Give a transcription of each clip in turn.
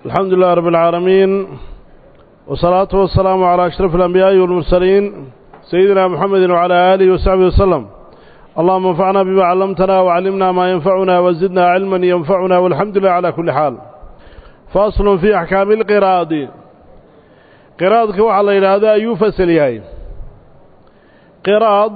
الحمد لله رب العالمين والصلاة والسلام على أشرف الأنبياء والمرسلين سيدنا محمد وعلى آله وصحبه وسلم اللهم انفعنا بما علمتنا وعلمنا ما ينفعنا وزدنا علما ينفعنا والحمد لله على كل حال فاصل في أحكام القراض قراضك وعلى إلى هذا يفسل يهي قراض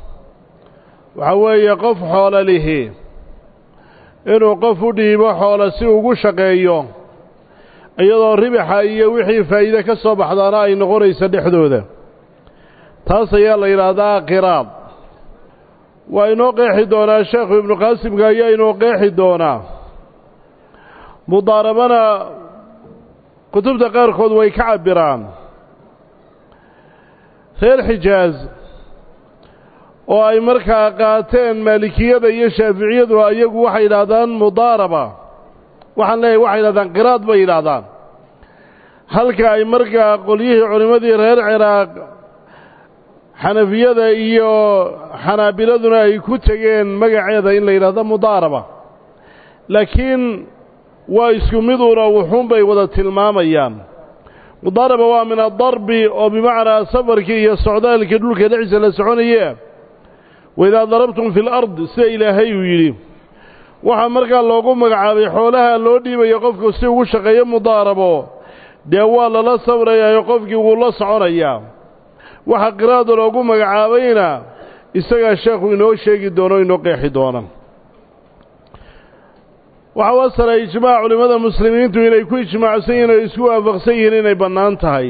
وحوي قف حول له inuu qof u dhiibo xoolo si ugu shaqeeyo iyadoo ribaxa iyo wixii faa'iide ka soo baxdaana ay noqonayso dhexdooda taas ayaa la yidhaahdaa qiraad waa inoo qeexi doonaa sheekhu ibnu qaasimka ayaa inoo qeexi doonaa mudaarabana kutubta qaarkood way ka cabbiraan reer xijaaz oo ay markaa qaateen maalikiyada iyo shaaficiyadu iyagu waxay yidhaahdaan mudaaraba waxaan leeyahay waxay yidhahdaan qiraad bay yidhaahdaan halka ay markaa qolyihii culimmadii reer ciraaq xanafiyada iyo xanaabiladuna ay ku tegeen magaceeda in la yidhahdo mudaaraba laakiin waa isku miduuna wuxuunbay wada tilmaamayaan mudaaraba waa min adarbi oo bimacnaa safarkii iyo socdaalkii dhulka dhexdiisa la soconaye waidaa darabtum fi lard sida ilaahay uu yidhi waxaa markaa loogu magacaabay xoolaha loo dhiibayo qofku si ugu shaqeeyo mudaarabo dee waa lala sabrayaayo qofkii wuu la soconayaa waxa qiraada loogu magacaabayna isagaa sheekhu inoo sheegi doono o inoo qeexi doona waxaa wasaray ijmaac culimmada muslimiintu inay ku ijmaacsan yihin oo isku waafaqsan yihiin inay bannaan tahay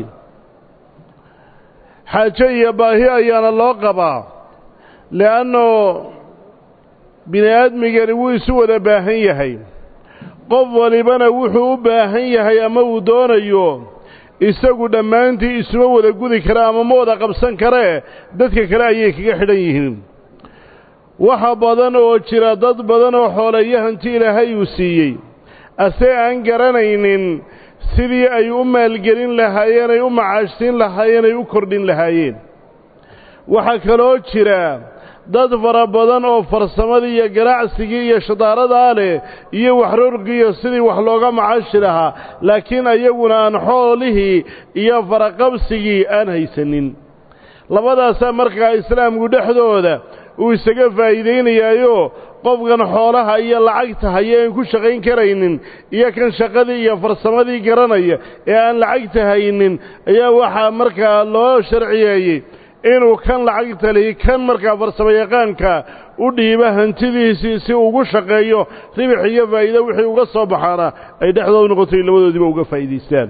xaajo iyo baahi ayaana loo qabaa le'anno bini aadmigani wuu isu wada baahan yahay qof walibana wuxuu u baahan yahay ama uu doonayo isagu dhammaantii isuma wada gudi kara ama ma wada qabsan karee dadka kale ayay kaga xidhan yihiin waxa badan oo jira dad badan oo xooleeyo hanti ilaahay uu siiyey ase aan garanaynin sidii ay u maalgelin lahaayeen ay u macaashsiin lahaayeen ay u kordhin lahaayeen waxaa kaloo jira dad fara badan oo farsamadii iyo ganacsigii iyo shadaaradaa leh iyo waxroorgiiyo sidii wax looga macaashi lahaa laakiin ayaguna aan xoolihii iyo faraqabsigii aan haysanin labadaasaa markaa islaamku dhexdooda uu isaga faa'iidaynayaayo qofkan xoolaha iyo lacagta haya aan ku shaqayn karaynin iyo kan shaqadii iyo farsamadii garanaya ee aan lacagta haynin ayaa waxaa markaa loo sharciyeeyey inuu kan lacagta lihi kan markaa farsamo yaqaanka u dhiiba hantidiisii si ugu shaqeeyo ribix iyo faa'iide wixii uga soo baxaana ay dhexdooda noqotay labadoodiiba uga faa'iidaystaan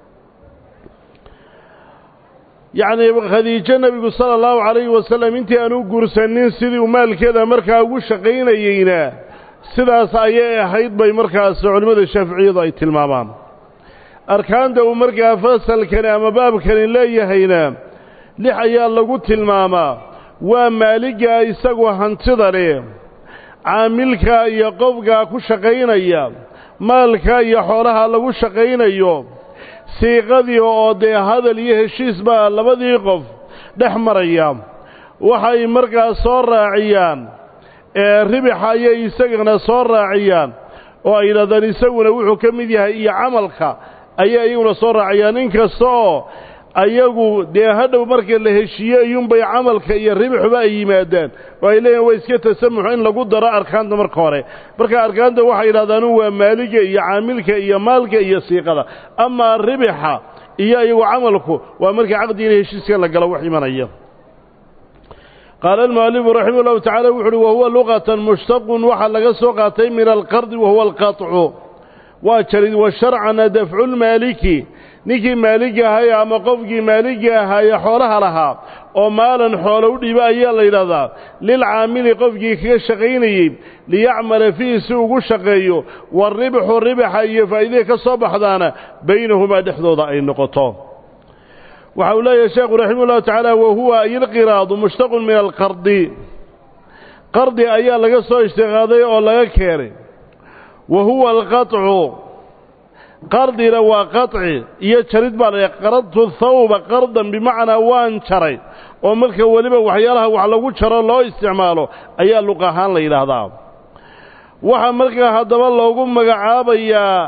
yacnii khadiijo nebigu sala allahu calayhi wasallam intii aan u guursanin sidii uu maalkeeda markaa ugu shaqaynayeyna sidaas ayay ahayd bay markaas culimmada shaaficiyadu ay tilmaamaan arkaanta uu markaa fasalkani ama baabkani leeyahayna lix ayaa lagu tilmaamaa waa maaliga isagu hantida leh caamilka iyo qofka ku shaqaynaya maalka iyo xoolaha lagu shaqaynayo siiqadii oo dee hadal iyo heshiis baa labadii qof dhex maraya waxay markaas soo raaciyaan ee ribixa ayay isagana soo raaciyaan oo ay yidhahdaan isaguna wuxuu ka mid yahay iyo camalka ayay iyaguna soo raaciyaan inkasta oo ayagu dee hadhow marka la heshiiye iyuunbay camalka iyo ribixuba ay yimaadaan oo ay leeyihin waa iska tasamuxu in lagu daro arkaanta marka hore marka arkaanta waxay yidhahdaanu waa maaliga iyo caamilka iyo maalka iyo siiqada amaa ribixa iyo iyagu camalku waa marka caqdiina heshiiska la galo wax imanaya qaala almu'alifu raximah ullahu tacala wuxu uhi wahuwa luqatan mushtaqun waxaa laga soo qaatay min alqardi wahuwa alqaطcu waa jarid wa sharcana dafcu lmaaliki ninkii maaligi ahay ama qofkii maaligi ahaaye xoolaha lahaa oo maalan xoolo u dhiiba ayaa la yidhahdaa lilcaamili qofkii kaga shaqaynayey liyacmala fiihi si ugu shaqeeyo waaribxu ribaxa iyo faa'iidada ka soo baxdaana baynahumaa dhexdooda ay noqoto waxa uu leeyahay sheekhu raximah ullahu tacaala wahuwa ayilqiraadu mushtaqun min alqardi qardi ayaa laga soo ishtiqaaday oo laga keenay wa huwa alqaطcu qardina waa qaطci iyo jarid baa la qaradtu thawba qardan bimacnaa waan jaray oo marka weliba waxyaalaha wax lagu jaro loo isticmaalo ayaa luq ahaan la yidhaahdaa waxaa markaa haddaba loogu magacaabayaa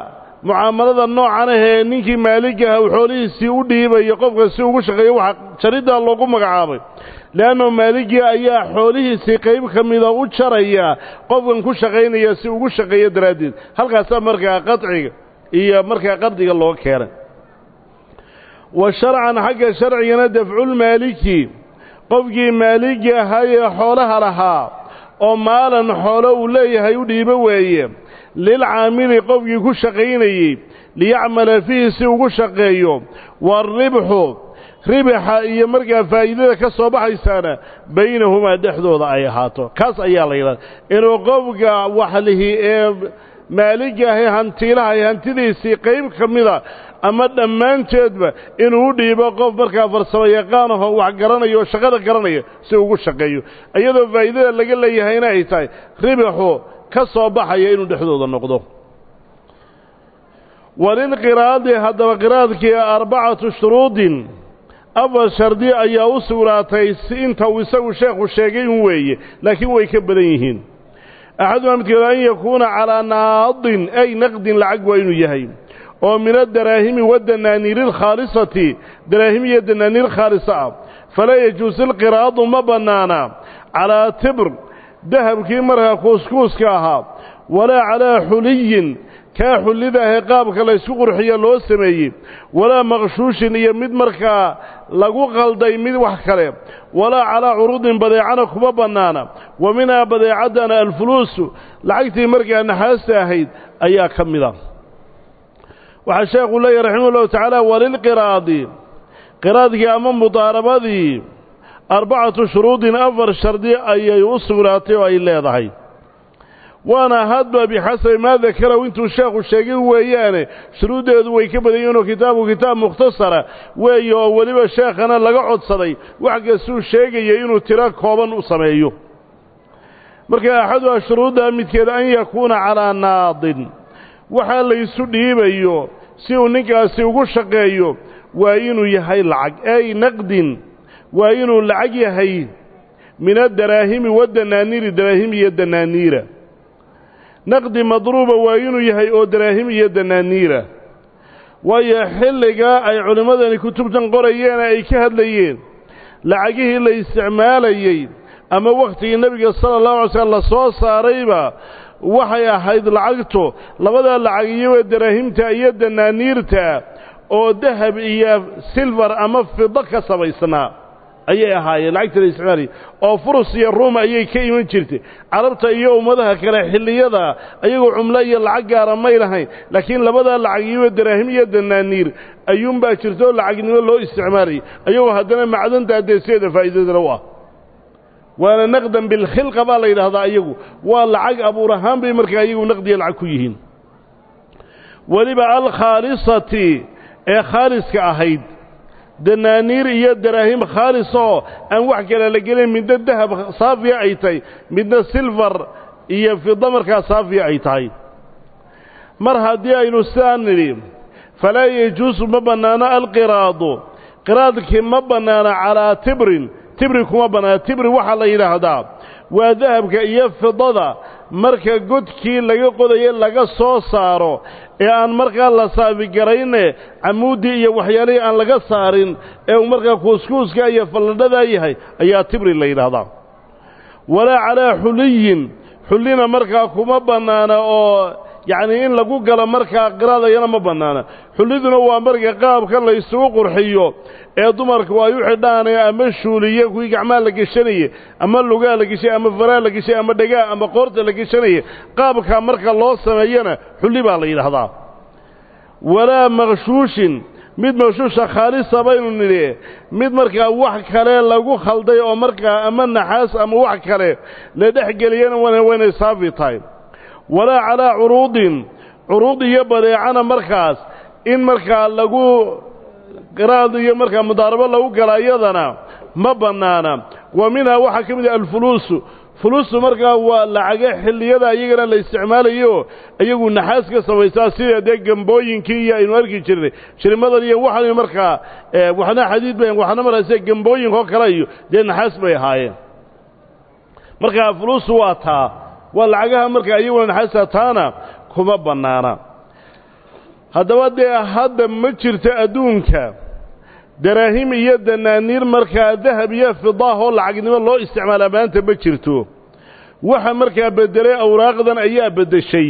mucaamalada noocan ahee ninkii maaligaha uu xoolihiisii u dhiibayo qofka si ugu shaqeeyo waxa jariddaa loogu magacaabay leanno maaligii ayaa xoolihiisii qayb ka mida u jaraya qofkan ku shaqaynaya si ugu shaqeeyo daraaddeed halkaasaa markaa qadciga iyo markaa qardiga loo keenay wa sharcan xagga sharcigana dafculmaaliki qofkii maaligi ahaayee xoolaha lahaa oo maalan xoolo uu leeyahay u dhiibo weeye lilcaamili qofkii ku shaqaynayey liyacmala fiihi si ugu shaqeeyo waaribxu ribaxa iyo markaa faa'iidada ka soo baxaysaana baynahumaa dhexdooda ay ahaato kaas ayaa la yidhahda inuu qofka waxlihi ee maaligahay hantiilahay hantidiisii qayb ka mida ama dhammaanteedba inuu u dhiibo qof markaa farsamo yaqaanaho wax garanaya oo shaqada garanaya si ugu shaqeeyo iyadoo faa'iidada laga leeyahayna ay tahay ribaxu ka soo baxaya inuu dhexdooda noqdo walilqiraadi haddaba qiraadkii arbacatu shuruudin afar shardi ayaa u sugnaatay si inta uu isagu sheekhu sheegay un weeye laakiin way ka badan yihiin axadumaa midkeedu an yakuuna calaa naadin ay naqdin lacag waa inuu yahay oo min adaraahimi wadanaaniiri alkhaalisati daraahim iyo danaaniir khaalisa ah falaa yajuusu ilqiraadu ma bannaana calaa tibr dahabkii markaa kuuskuuska ahaa walaa calaa xuliyin kaa xullida ahee qaabka laysku qurxiyo loo sameeyey walaa maqshuushin iyo mid markaa lagu qalday mid wax kale walaa calaa curuudin badeecana kuma bannaana wa minhaa badeecaddana alfuluusu lacagtii markaa naxaasta ahayd ayaa ka mid a waxaa sheekhu leeyahy raximah ullahu tacaala walilqiraadi qiraadkii ama mudaarabadii arbacatu shuruudin afar shardi ayay u sugnaatay oo ay leedahay waana hadba bixasabi maa dakaraw intuu sheekhu sheegay weeyaane shuruuddeedu way ka badan yihiinoo kitaabu kitaab mukhtasara weeye oo weliba sheekhana laga codsaday wax kastuu sheegaya inuu tiro kooban u sameeyo marka axaduha shuruudda midkeed an yakuuna calaa naadin waxaa laysu dhiibayo si uu ninkaasi ugu shaqeeyo waa inuu yahay lacag ay naqdin waa inuu lacag yahay min adaraahimi wadanaaniiri daraahim iyo danaaniira naqdi madruuba waa inuu yahay oo daraahim iyo danaaniira waayo xilligaa ay culimmadani kutubtan qorayeena ay ka hadlayeen lacagihii la isticmaalayey ama wakhtigii nebiga sala allahu alay slam la soo saarayba waxay ahayd lacagtu labadaa lacag iyagoo daraahimta iyo danaaniirta oo dahab iyo silfar ama fido ka samaysnaa ayay ahaayeen lacagta la isticmaalayay oo furus iyo ruum ayay ka iman jirtay carabta iyo ummadaha kale xilliyada ayagoo cumlo iyo lacag gaara may lahayn laakiin labadaa lacag iyagoo daraahim iyo danaaniir ayuunbaa jirta oo lacagnimo loo isticmaalayay ayagoo haddana macdanta adeeseeda faa'iidadana u ah waana naqdan bilkhilqa baa la yidhaahdaa iyagu waa lacag abuur ahaan bay markaa iyagu naqdiya lacag ku yihiin weliba alkhaalisati ee khaaliska ahayd danaaniir iyo daraahim khaalis oo aan wax kale la gelin midna dahab saafiya ay tahay midna silfar iyo fida markaa saafiya ay tahay mar haddii aynu sidaa nidhi falaa yajuusu ma bannaano alqiraadu qiraadkii ma bannaano calaa tibrin tibri kuma bannaana tibri waxaa la yidhaahdaa waa dahabka iyo fidada marka godkii laga qodaye laga soo saaro ee aan markaa la saafigarayne camuuddii iyo waxyaalihii aan laga saarin ee uu markaa kuuskuuska iyo falladhadaa yahay ayaa tibri la yidhaahdaa walaa calaa xuliyin xullina markaa kuma bannaana oo yacnii in lagu galo markaa qiraadayana ma bannaana xulliduna waa marka qaabka la isugu qurxiyo ee dumarku ay u xidhaane ama shuuliye kuwii gacmaha la geshanaye ama lugaa la geshay ama faraa la geshay ama dhegaa ama qoorta la geshanaye qaabkaa marka loo sameeyana xulli baa la yidhaahdaa walaa maqshuushin mid maqshuusha khaalisa baynu nidhi mid markaa wax kale lagu khalday oo markaa ama naxaas ama wax kale la dhex geliyana waynay saafi tahay walaa calaa curuudin curuud iyo badeecana markaas in markaa lagu qiraad iyo markaa mudaarabo lagu gala iyadana ma bannaana wa minhaa waxaa ka mid ah alfuluusu fuluustu markaa waa lacaga xilliyada iyagana la isticmaalayo iyagu naxaas ka samaysaa sida dee gambooyinkii iyo aynu arki jirnay shirimadan iyo waxan markaa waxna xadiid ba waxna markaase gambooyinkoo kale iyo dee naxaas bay ahaayeen markaa fuluustu waa taa waa lacagaha markaa iyaguna naxaasta taana kuma bannaana haddaba dee hadda ma jirto adduunka daraahim iyo danaaniir markaa dahab iyo fidaah oo lacagnimo loo isticmaalaa maanta ma jirto waxa markaa beddelay awraaqdan ayaa beddeshay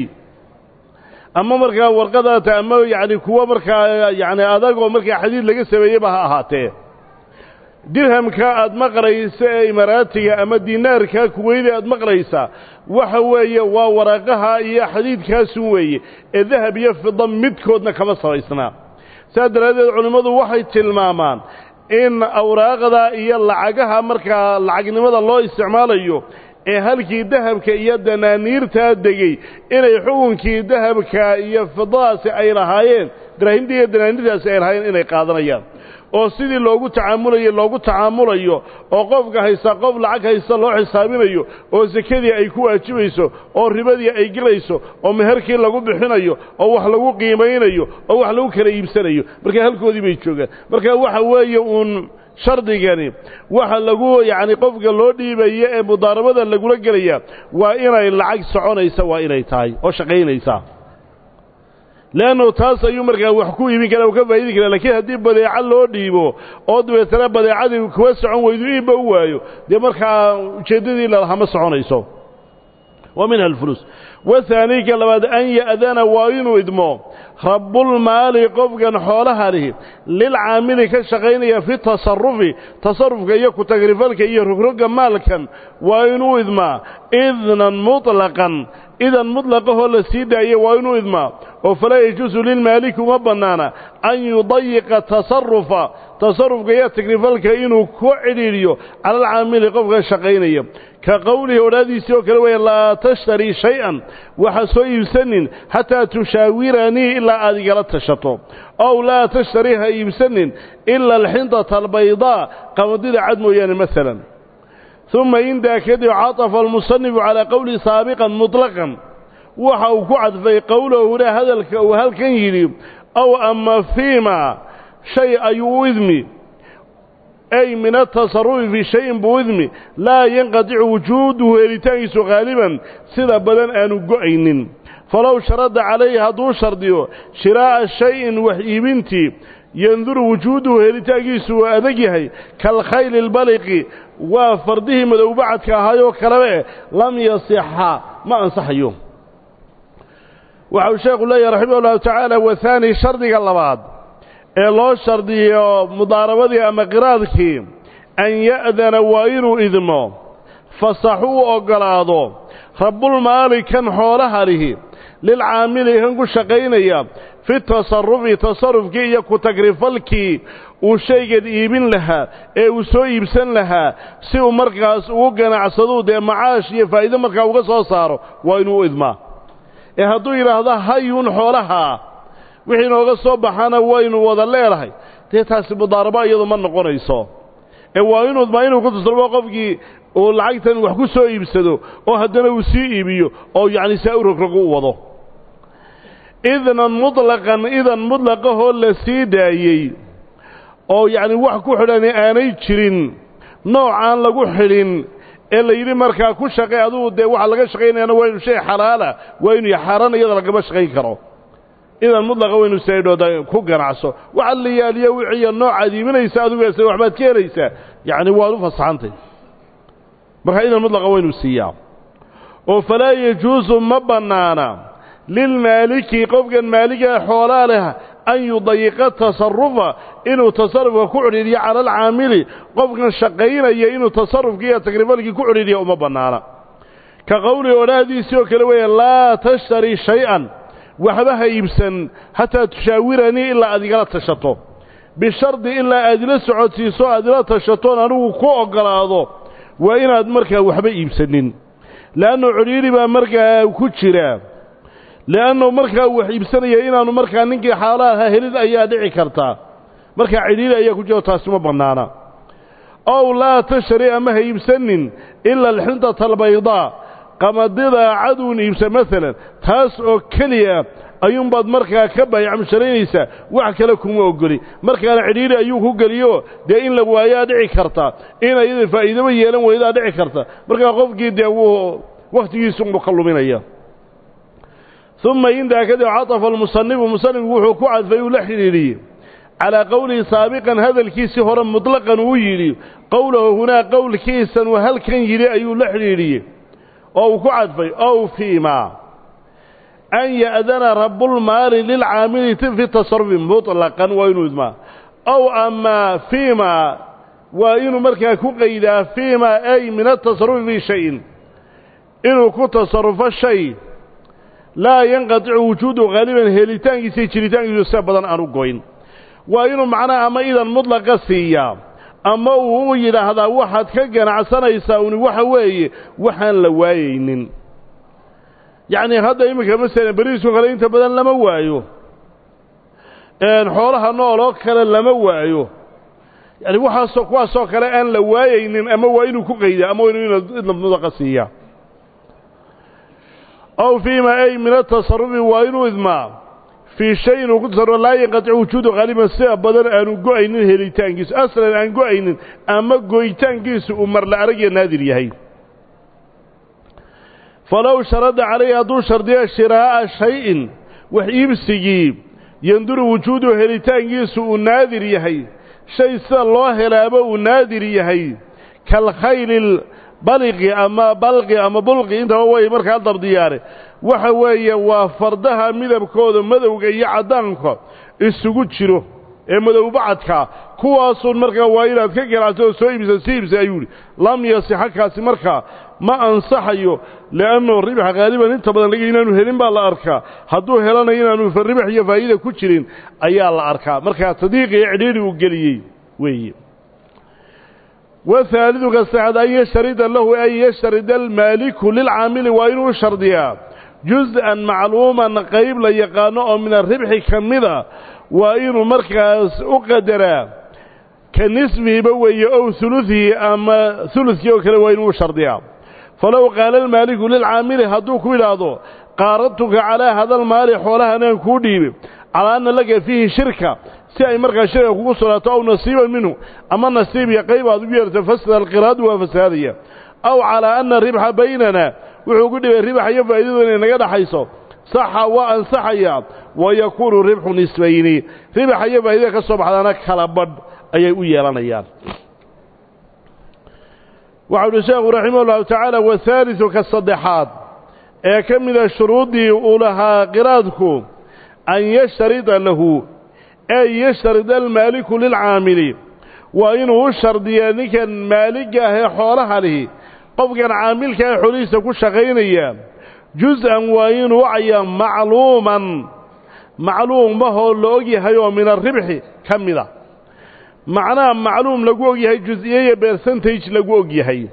ama markaa warqadaata ama yacni kuwo markaa yacni adag oo markaa xadiid laga sameeyeyba ha ahaatee dirhamka aad maqlaysa ee imaaraatiga ama dinaarka kuweyda aad maqlaysaa waxa weeye waa waraaqaha iyo xadiidkaasun weeye ee dahab iyo fida midkoodna kama samaysnaa saas daraaddeed culimmadu waxay tilmaamaan in awraaqda iyo lacagaha markaa lacagnimada loo isticmaalayo ee halkii dahabka iyo danaaniirtaa degey inay xukunkii dahabka iyo fidadaasi ay lahaayeen daraahimta iyo danaaniirtaasi ay lahaayeen inay qaadanayaan oo sidii loogu tacaamulayo loogu tacaamulayo oo qofka haysta qof lacag haysta loo xisaabinayo oo sekadii ay ku waajibayso oo ribadii ay gelayso oo meherkii lagu bixinayo oo wax lagu qiimaynayo oo wax lagu kala iibsanayo marka halkoodii bay joogaan marka waxa weeye uun shardigani waxa lagu yacni qofka loo dhiibaya ee mudaarabada lagula gelaya waa inay lacag soconaysa waa inay tahay oo shaqaynaysaa leannu taas ayuu markaa wax ku iibin karaa u ka faa'idi karaa lakiin haddii badeeco loo dhiibo oo dabeetana badeecadii kuwa socon weydu iibba u waayo dee markaa ujeeddadii lalahaa ma soconayso wa minha alfuluus wahaani ka labaad an ya'dana waa inuu idmo rabbulmaali qofkan xoolaha lihi lilcaamili ka shaqaynaya fi tasarufi tasarufka iyo ku-tagrifalka iyo rogroga maalkan waa inuu idmaa idnan muطlaqan idan muطlaqahoo la sii daaya waa inuu idmaa oo falaa yajuusu lilmaaliki uma bannaana an yudayiqa tasarufa tasarufka iyo tagrifalka inuu ku cidhiidhiyo cala alcaamili qofka shaqaynaya ka qowlihi odhaadiisii oo kale weeye laa tashtarii shay-an waxa soo iibsanin xataa tushaawiranii ilaa aad igala tashato ow laa tashtarii ha iibsanin ila alxintata albaydaa qamadida cad mooyaane maalan uma indaa kadib catafa almusanifu calaa qowlihi saabiqan muطlaqan waxa uu ku cadfay qowlahuna hadalka uu halkan yidhi ow ama fiima shay ayuu u idmi ay min atasarufi fii shayin buu idmi laa yanqadicu wujuuduhu helitaankiisu haaliban sida badan aanu go'aynin falow sharada calayhi hadduu shardiyo shiraa'a shayin wax iibintii yanduru wujuuduhu helitaankiisu waa adag yahay kaalkhayli albaliqi waa fardihii madowbacadka ahaayoo kalebe lam yasixa ma ansaxayo waxau sheekhu leeyahy raximah ullahu tacaala wahaani shardiga labaad ee loo shardiyo mudaarabadii ama qiraadkii an ya'dana waa inuu idmo fasaxu u oggolaado rabbulmaali kan xoolaha lihi lilcaamili kan ku shaqaynaya fi tasarufi tasarufkii iyo ku-tagrifalkii uu shaygan iibin lahaa ee uu soo iibsan lahaa si uu markaas ugu ganacsaduu dee macaash iyo faa'iido markaa uga soo saaro waa inuu idmaa ee hadduu yidhaahdo hayuun xoolahaa wixii inooga soo baxana waynu wada leedahay dee taasi mudaarabo iyadu ma noqonayso ee waa inuu idmaa inuu ku tasarufo qofkii uu lacagtan wax ku soo iibsado oo haddana uu sii iibiyo oo yacni saa u rogrogo u wado idnan muطlaqan idan muطlaqahoo la sii daayey oo yacni wax ku xidhani aanay jirin noocaan lagu xidhin ee la yidhi markaa ku shaqay adugu dee waxa laga shaqaynayana waa inu shay xalaala waa inu xaaraan iyada lagama shaqayn karo idan mudlaqa waynu saydhooda ku ganacso waxa la yaaliya wiciiyo noocaad iibinaysa adugaasa waxbaad ka helaysaa yacni waad u fasaxantay marka idan mudlaqa waynu siiyaa oo falaa yajuusu ma bannaana lilmaaliki qofkan maaliga xoolaa leh an yudayiqa tasarufa inuu tasarufka ku cudhiidhiyo cala alcaamili qofkan shaqaynaya inuu tasarufkii iyo tagrifalkii ku cudhiidhiya uma bannaana ka qowlihi odhaahdiisii oo kale weeye laa tashtarii shay-an waxba ha iibsan xataa tushaawiranii ilaa aad igala tashato bishardi ilaa aad ila socodsiiso aad ila tashatoon anigu ku oggolaado waa inaad markaa waxba iibsanin le'annu cudhiidhi baa markaa ku jira le'annu markaa wax iibsanaya inaanu markaa ninkii xaalaha helid ayaa dhici kartaa markaa cidhiidhi ayaa ku jiro taasi ma bannaana ow laa tashtari ama ha iibsanin ila alxintata albaydaa qamadida caduun iibsa maalan taas oo keliya ayuunbaad markaa ka baayacmusharaynaysaa wax kale kuma ogoli markaana cidhiidhi ayuu ku geliyo dee in la waayaa dhici karta in ayada faa'iidaba yeelan weydaa dhici karta markaa qofkii dee wuu wakhtigiisu uu ka luminaya uma intaa kadib catafa almusanifu musanifku wuxuu ku cadfay uu la xidhiidhiyey calaa qowlihi saabiqan hadalkiisii hore mutlaqan uu yidhi qowlahu hunaa qowlkiisan uu halkan yidhi ayuu la xidhiidhiyey oo uu ku cadfay ow fiima an ya'dana rabulmaali lilcaamili fi tasarufi muطlaqan waa inuu idmaa ow amaa fiima waa inuu markaa ku qaydaa fiima ay min atasarufi fii shayin inuu ku tasarufo shay laa yanqaticu wujuudu haaliban helitaankiisa iyo jiritaankiisu se badan aan u goyn waa inuu macnaha ama idan mudlaqa siiyaa ama uu u yidhaahdaa waxaad ka ganacsanaysaa uni waxa weeye waxaan la waayaynin yacnii hadda iminka masalan beriisku kale inta badan lama waayo xoolaha nool oo kale lama waayo yani waxaasoo kuwaasoo kale aan la waayaynin ama waa inuu ku qaydaa ama waa inuu idna mudlaqa siiyaa aw fiima ay min atasarufi waa inuu idmaa fii shay inuu ku tasarufo laa yanqaticu wujuudu haaliban sida badan aanu go-aynin helitaankiisu aslan aan go-aynin ama goytaankiisu uu marla aragya naadir yahay falow sharada calayhi hadduu shardiyo shiraa'a shay-in wax iibsigii yanduru wujuudu helitaankiisu uu naadir yahay shay sida loo helaaba uu naadir yahay kalkhayli baliqi ama balqi ama bulqi intaba way markaa dabdiyaane waxa weeye waa fardaha midabkooda madowga iyo caddaanka isugu jiro ee madowbacadkaa kuwaasuun markaa waa inaad ka ganacso oo soo iibisa si iibsa ayuu yidhi lam yasixa kaasi markaa ma ansaxayo li'annahu ribaxa haaliban inta badan laga inaanu helin baa la arkaa hadduu helanayo inaanu ribax iyo faa'iida ku jirin ayaa la arkaa markaa tadiiq iyo cidhiidhi uu geliyey weeye wahaalidu ka saxad an yashtarida lahu an yashtarida almaaliku lilcaamili waa inuu shardiyaa juz-an macluuman qayb la yaqaano oo min aribxi ka mida waa inuu markaas u qadaraa ka nisfihiba weeye ow huluثihi ama huludkii oo kale waa inuu shardiyaa falow qaala almaaliku lilcaamili hadduu ku yidhaahdo qaaradtuka calaa hadalmaali xoolahanaan kuu dhiibi calaa anna laka fiihi shirka si ay markaa shirka kugu sugnaato aw nasiiban minhu ama nasiib iyo qayb aad ugu yeerto fasada alqiraadu waa fasaadaya aw calaa anna ribxa baynana wuxuu ku dhibay ribax iyo faa'iidadu inay naga dhaxayso saxa waa ansaxayaa wa yakuunu ribxu nisbayni ribaxa iyo faa'idada ka soo baxdaana kala badh ayay u yeelanayaan waxau uhi sheekhu raximah ullahu tacaala wahaalidu ka saddexaad ee ka mida shuruuddii uu lahaa qiraadku an yashtarida lahu ay yashtarida almaaliku lilcaamili waa inuu u shardiyaa ninkan maaligga ah ee xoolaha lihi qofkan caamilka ee xoolihiisa ku shaqaynaya juz-an waa inuu wacayaa macluuman macluumahoo la og yahay oo min aribxi ka mida macnaha macluum lagu og yahay jus-iyo iyo bercentage lagu og yahay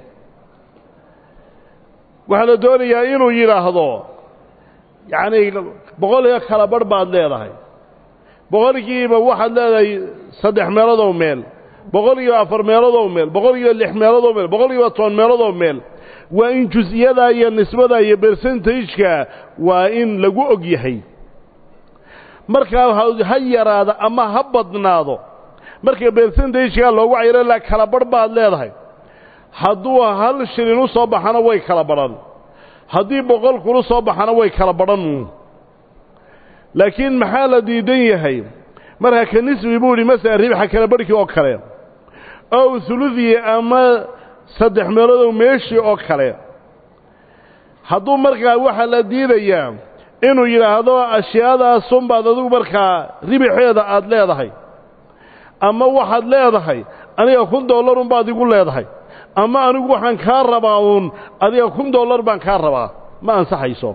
waxaa la doonayaa inuu yidhaahdo yacnii boqol iyo kala barh baad leedahay boqolkiiba waxaad leedahay saddex meeloodoo meel boqolkiiba afar meeloodoo meel boqolkiiba lix meeloodoo meel boqolkiiba toban meeloodoo meel waa in jus-iyadaa iyo nisbadaa iyo bercentageka waa in lagu og yahay markaa ha yaraado ama ha badnaado marka bercentageka loogu cayro la kala barh baad leedahay hadduu hal shilin u soo baxana way kala badhan haddii boqol kulu soo baxana way kala badhan laakiin maxaa la diidan yahay marka ka nisbi buu idhi masala ribxa kala barhkii oo kale ow huludii ama saddex meeloodoo meeshii oo kale hadduu markaa waxaa la diidayaa inuu yidhaahdo ashyaadaasunbaad adigu markaa ribixeeda aada leedahay ama waxaad leedahay aniga kun dollar unbaad igu leedahay ama anigu waxaan kaa rabaa uun adiga kun dollar baan kaa rabaa ma ansaxayso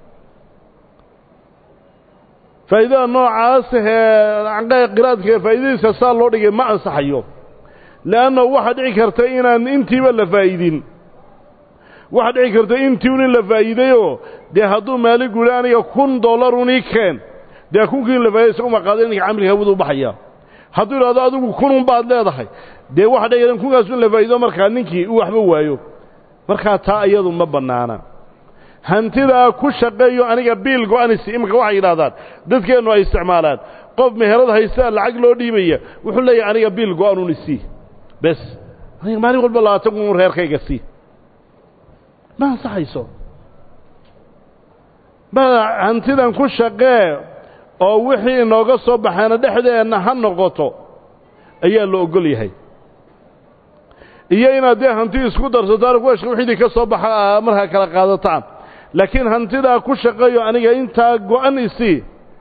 faa'iidada noocaas ee qiraadka faa'iidadiisa saa loo dhigay ma ansaxayo le'anna waxaa dhici karta inaan intiiba la faa'idin waxaa dhici karta intii un in la faa'iidayoo dee hadduu maaligu yidhi aniga kun dollar un ii keen dee kunkii in la faa'iday isaguma qaada ninka camilka hawadu u baxaya hadduu idhahdo adigu kunun baad leedahay dee waxa dhici karta kunkaasu in la faa'iido markaa ninkii uu waxba waayo markaa taa iyadu ma bannaana hantidaa ku shaqeeyo aniga biil go-anisi iminka waxay yidhahdaan dadkeennu ay isticmaalaan qof meherad haystaa lacag loo dhiibaya wuxuu leeyahay aniga biil go-anun isii bes aniga maalin walba labaatan kun reerkayga sii ma ansaxayso hantidan ku shaqee oo wixii inooga soo baxaana dhexdeenna ha noqoto ayaa la ogol yahay iyo inaad dee hanti isku darsataan kuwashka wixidii ka soo baxa markaa kala qaadataan laakiin hantidaa ku shaqeeyo aniga intaa go-an isii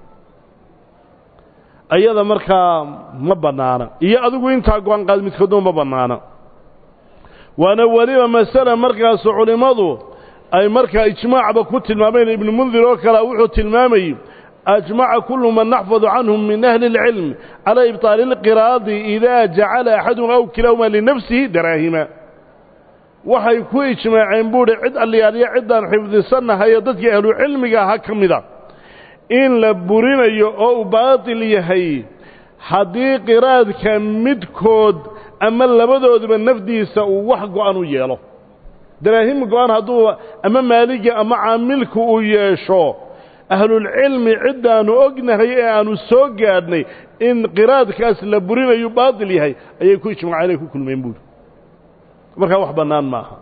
ayada markaa ma bannaana iyo adigu intaa go-an qaad midkoodna ma bannaana waana weliba masale markaasu culimmadu ay markaa ijmaacba ku tilmaameen ibnu mundir oo kale wuxuu tilmaamayey ajmaca kullu man naxfadu canhum min ahli اlcilm calaa ibطaali اlqiraadi idaa jacala axadum aw kilahuma linafsihi daraahima waxay ku ijmaaceen buuhi cid alliyaaliya ciddaan xifdisannahayo dadkii ahlucilmiga aha ka mida in la burinayo oo uu baatil yahay haddii qiraadka midkood ama labadooduba nafdiisa uu wax go-an u yeelo daraahim go-an hadduu ama maaligii ama caamilku uu yeesho ahlulcilmi ciddaannu ognahay ee aannu soo gaadhnay in qiraadkaas la burinayu baatil yahay ayay ku ijmaaceen ay ku kulmeen buuri markaa wax bannaan maaha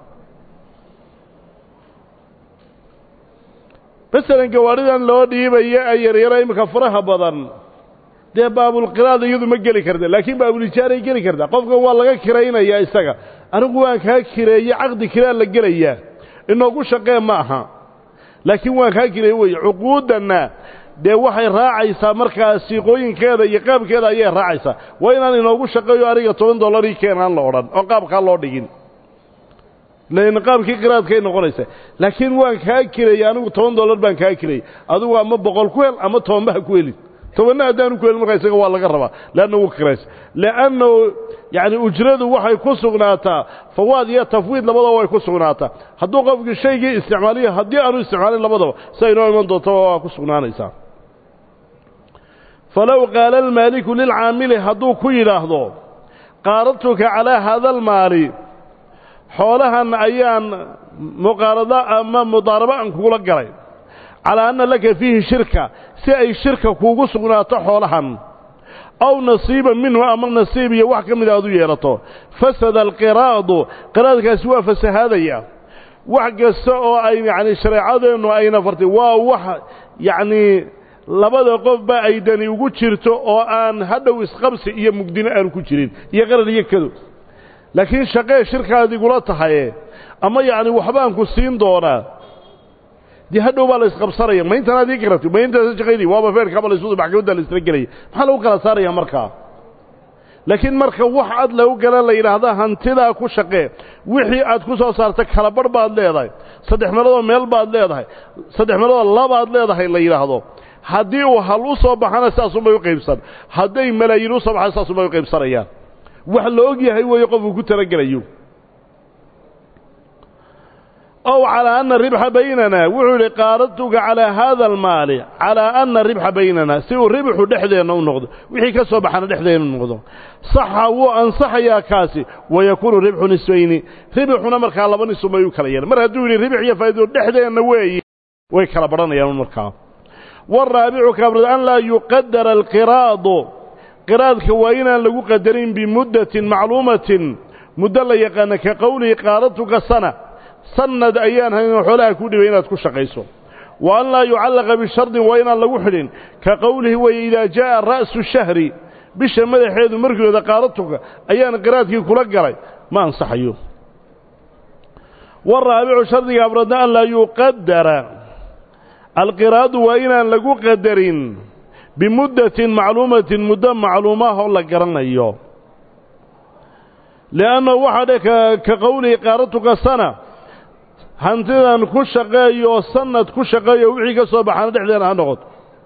masalan gawaadhidan loo dhiibaya ee yaryara iminka faraha badan dee baabulqiraad iyadu ma geli karta laakiin baabulijaaray geli kartaa qofkan waa laga kiraynayaa isaga anigu waan kaa kireeye caqdi kiraa la gelayaa inoogu shaqee ma aha laakiin waan kaa kireeye weye cuquuddanna dee waxay raacaysaa markaa siiqooyinkeeda iyo qaabkeeda ayay raacaysaa waa inaan inoogu shaqeeyo aniga toban dollarii keenaan la odhan oo qaabkaa loo dhigin lan qaabkii qiraadkay noqonaysa laakiin waan kaa kireeyey anigu toban dollar baan kaa kireeyey adigu ama boqol ku hel ama tobanba ha ku helin tobanna haddaanu ku helin markaa isaga waa laga rabaa leanna wuu kiraysa leannahu yacni ujradu waxay ku sugnaataa fawaad iyo tafwiid labadaba way ku sugnaataa hadduu qofkii shaygii isticmaaliyo haddii aanu isticmaalin labadaba sia inoo iman doontaba waa ku sugnaanaysaa falow qaala almaaliku lilcaamili hadduu ku yidhaahdo qaaradtuka calaa haada almaali xoolahan ayaan muqaarada ama mudaaraba aan kugula galay calaa anna laka fiihi shirka si ay shirka kuugu sugnaato xoolahan aw nasiiban minhu ama nasiib iyo wax ka mida aad u yeelato fasada alqiraadu qiraadkaasi waa fasahaadaya wax kasta oo ay yacni shareecadeennu ayna fartay waa wax yacnii labada qofba ay dani ugu jirto oo aan hadhow isqabsi iyo mugdino aanu ku jirin iyo qarar iyo kado laakiin shaqee shirkaad igula tahaye ama yacni waxbaan ku siin doonaa dee hadhow baa la isqabsanaya ma intan aad ii garatay ma intaasa shaqaydii waaba feerkaaba la isu maxkamadda la isla gelaya maxaa lagu kala saaraya markaa laakiin marka wax ad lagu gala la yidhaahda hantidaa ku shaqee wixii aad ku soo saarta kala barh baad leedahay saddex meeloodoo meel baad leedahay saddex meeloodoo labaad leedahay la yidhaahdo haddii uu hal u soo baxana saasunbay u qaybsan hadday malaayiin u soo baxana saasunbay u qaybsanayaan wax la og yahay weeye qofku ku talagelayo ow calaa anna ribxa baynana wuxuu yidhi qaaradtuga calaa haada almaali calaa anna ribxa baynana si uu ribxu dhexdeenna u noqdo wixii ka soo baxana dhexdeenna u noqdo saxa wuu ansaxayaa kaasi wayakuunu ribxu nisbayni ribxuna markaa laba nisubay u kala yeehan mar hadduu yidhi ribx iyo faa'ido dhexdeenna weeye way kala badhanayaan markaa waaraabicu kabrad an laa yuqadara alqiraadu qiraadka waa inaan lagu qadarin bimuddatin macluumatin muddo la yaqaana ka qowlihi qaadatuka sana sanad ayaan haynoo xoolaha ku dhibay inaad ku shaqayso wa an laa yucallaqa bishardin waa inaan lagu xidhin ka qowlihi weye idaa jaa'a ra'su shahri bisha madaxeedu markooda qaadatuka ayaan qiraadkii kula galay ma ansaxayo waaraabicu shardiga abradna an laa yuqadara alqiraadu waa inaan lagu qadarin bimuddatin macluumatin muddo macluumaah oo la garanayo li'annahu waxaa dhe ka qowlihi qaaratuka sana hantidan ku shaqeeyo oo sanad ku shaqeeyo wixii ka soo baxaana dhexdeena ha noqoto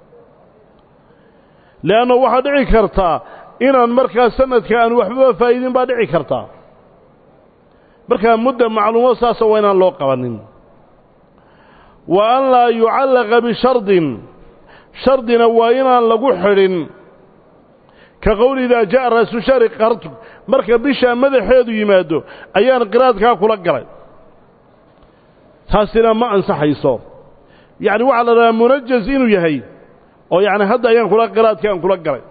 li'annahu waxaa dhici kartaa inaan markaa sanadka aan waxbaba faa'iidin baa dhici kartaa markaa mudda macluumo saasa waa inaan loo qabanin wa an laa yucallaqa bishardin shardina waa inaan lagu xidhin ka qowli idaa ja'a ra'su shahri qartu marka bishaa madaxeedu yimaado ayaan qiraadkaa kula galay taasina ma ansaxayso yacni waxaa la dhahaa munajaz inuu yahay oo yacni hadda ayaan kula qiraadkii aan kula galay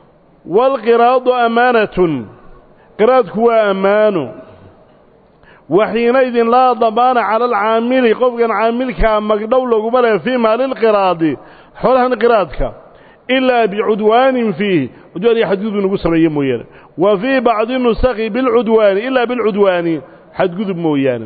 waalqiraadu amaanatun qiraadku waa ammaano waxiinaydin laa damaana cala alcaamili qofkan caamilkaa magdhow laguma leh fii maalilqiraadi xoolahan qiraadka ilaa bicudwaanin fiih cudwaan iyo xadgudub nagu sameeye mooyaane wa fii bacdi nusakhi bilcudwaani ilaa bilcudwaani xadgudub mooyaane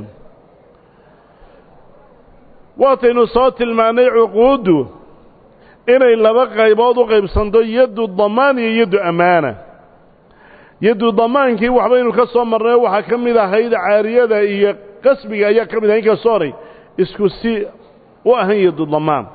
waataynu soo tilmaannay cuquuddu inay laba qaybood u qaybsanto yaddu damaan iyo yaddu ammaana yaddu damaankii waxbaynu ka soo marnay waxaa ka mid ahayd caariyada iyo qasbiga ayaa ka mid ahay inkastoo horay isku si u ahan yaddu damaan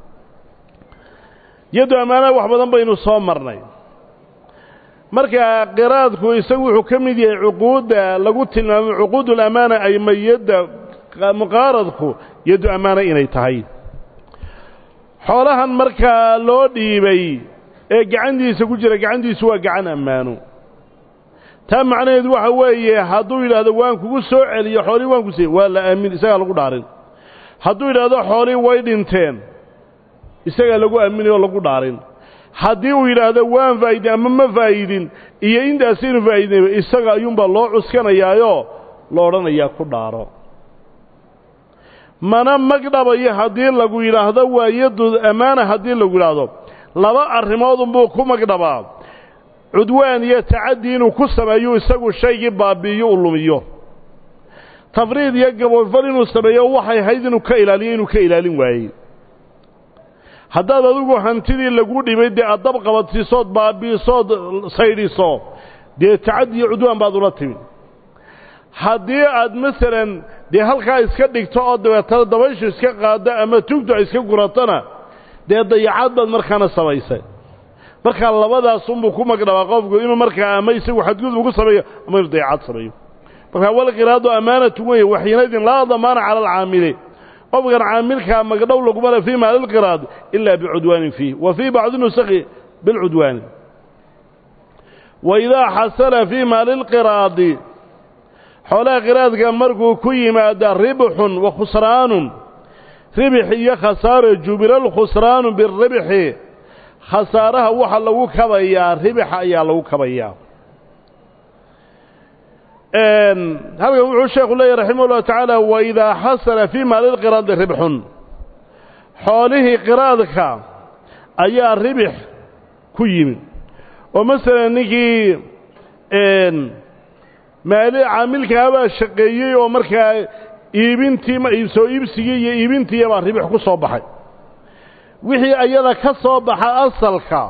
yaddu ammaanaha wax badan baynu soo marnay marka qiraadku isagu wuxuu ka mid yahay cuquudda lagu tilmaamay cuquudulamaana ay mayadda muqaaradku yaddu ammaana inay tahay xoolahan markaa loo dhiibay ee gacantiisa ku jira gacantiisu waa gacan ammaano taa macnaheedu waxa weeye hadduu yidhaahdo waan kugu soo celiyo xoolihii waan ku siiye waa la aamin isagaa lagu dhaarin hadduu yidhaahdo xoolihii way dhinteen isagaa lagu aaminay oo lagu dhaarin haddii uu yidhaahdo waan faa'idin ama ma faa'idin iyo intaasaynu faa'idinayba isaga ayuunbaa loo cuskanayaayoo lo odhanayaa ku dhaaro mana magdhabayo haddii lagu yidhaahdo waa yaddu ammaana haddii lagu yidhaahdo laba arrimoodunbuu ku magdhabaa cudwaan iyo tacaddi inuu ku sameeyo isagu shaygii baabi'iyo u lumiyo tafriid iyo gaboofal inuu sameeyo waxay ahayd inuu ka ilaaliyo inuu ka ilaalin waayey haddaad adigu hantidii lagu dhibay dee aad dab qabadsiisood baabi'isood saydhiso dee tacaddi iyo cudwaan baad ula timi haddii aad masalan dee halkaa iska dhigto oo dabeetana dabayshu iska qaaddo ama tugtu ay iska guratona dee dayacaad baad markaana samaysay markaa labadaasunbuu ku magdhabaa qofku inuu markaa ama isagu xadgudub ku sameeyo ama inuu dayacaad sameeyo markaa walqiraadu ammaanatu weye waxiinaydin laa damaana cala alcaamili qofkan caamilkaa magdhow laguma le fii maalilqiraad ilaa bicudwaanin fiih wa fii bacdi nusakhi bilcudwaani wa idaa xasala fii maalilqiraadi xoolaha qiraadka markuu ku yimaada ribxun wa khusraanun ribix iyo khasaaro jubila alkhusraanu biribxi khasaaraha waxa lagu kabayaa ribixa ayaa lagu kabayaa halkan wuxuu sheekhu leeyahy raximah ullahu tacaala wa idaa xasala fii maalilqiraadi ribxun xoolihii qiraadka ayaa ribix ku yimid oo masalan ninkii maali caamilkaabaa shaqeeyey oo markaa iibintii soo iibsigii iyo iibintiiyabaa ribix ku soo baxay wixii ayada ka soo baxa asalka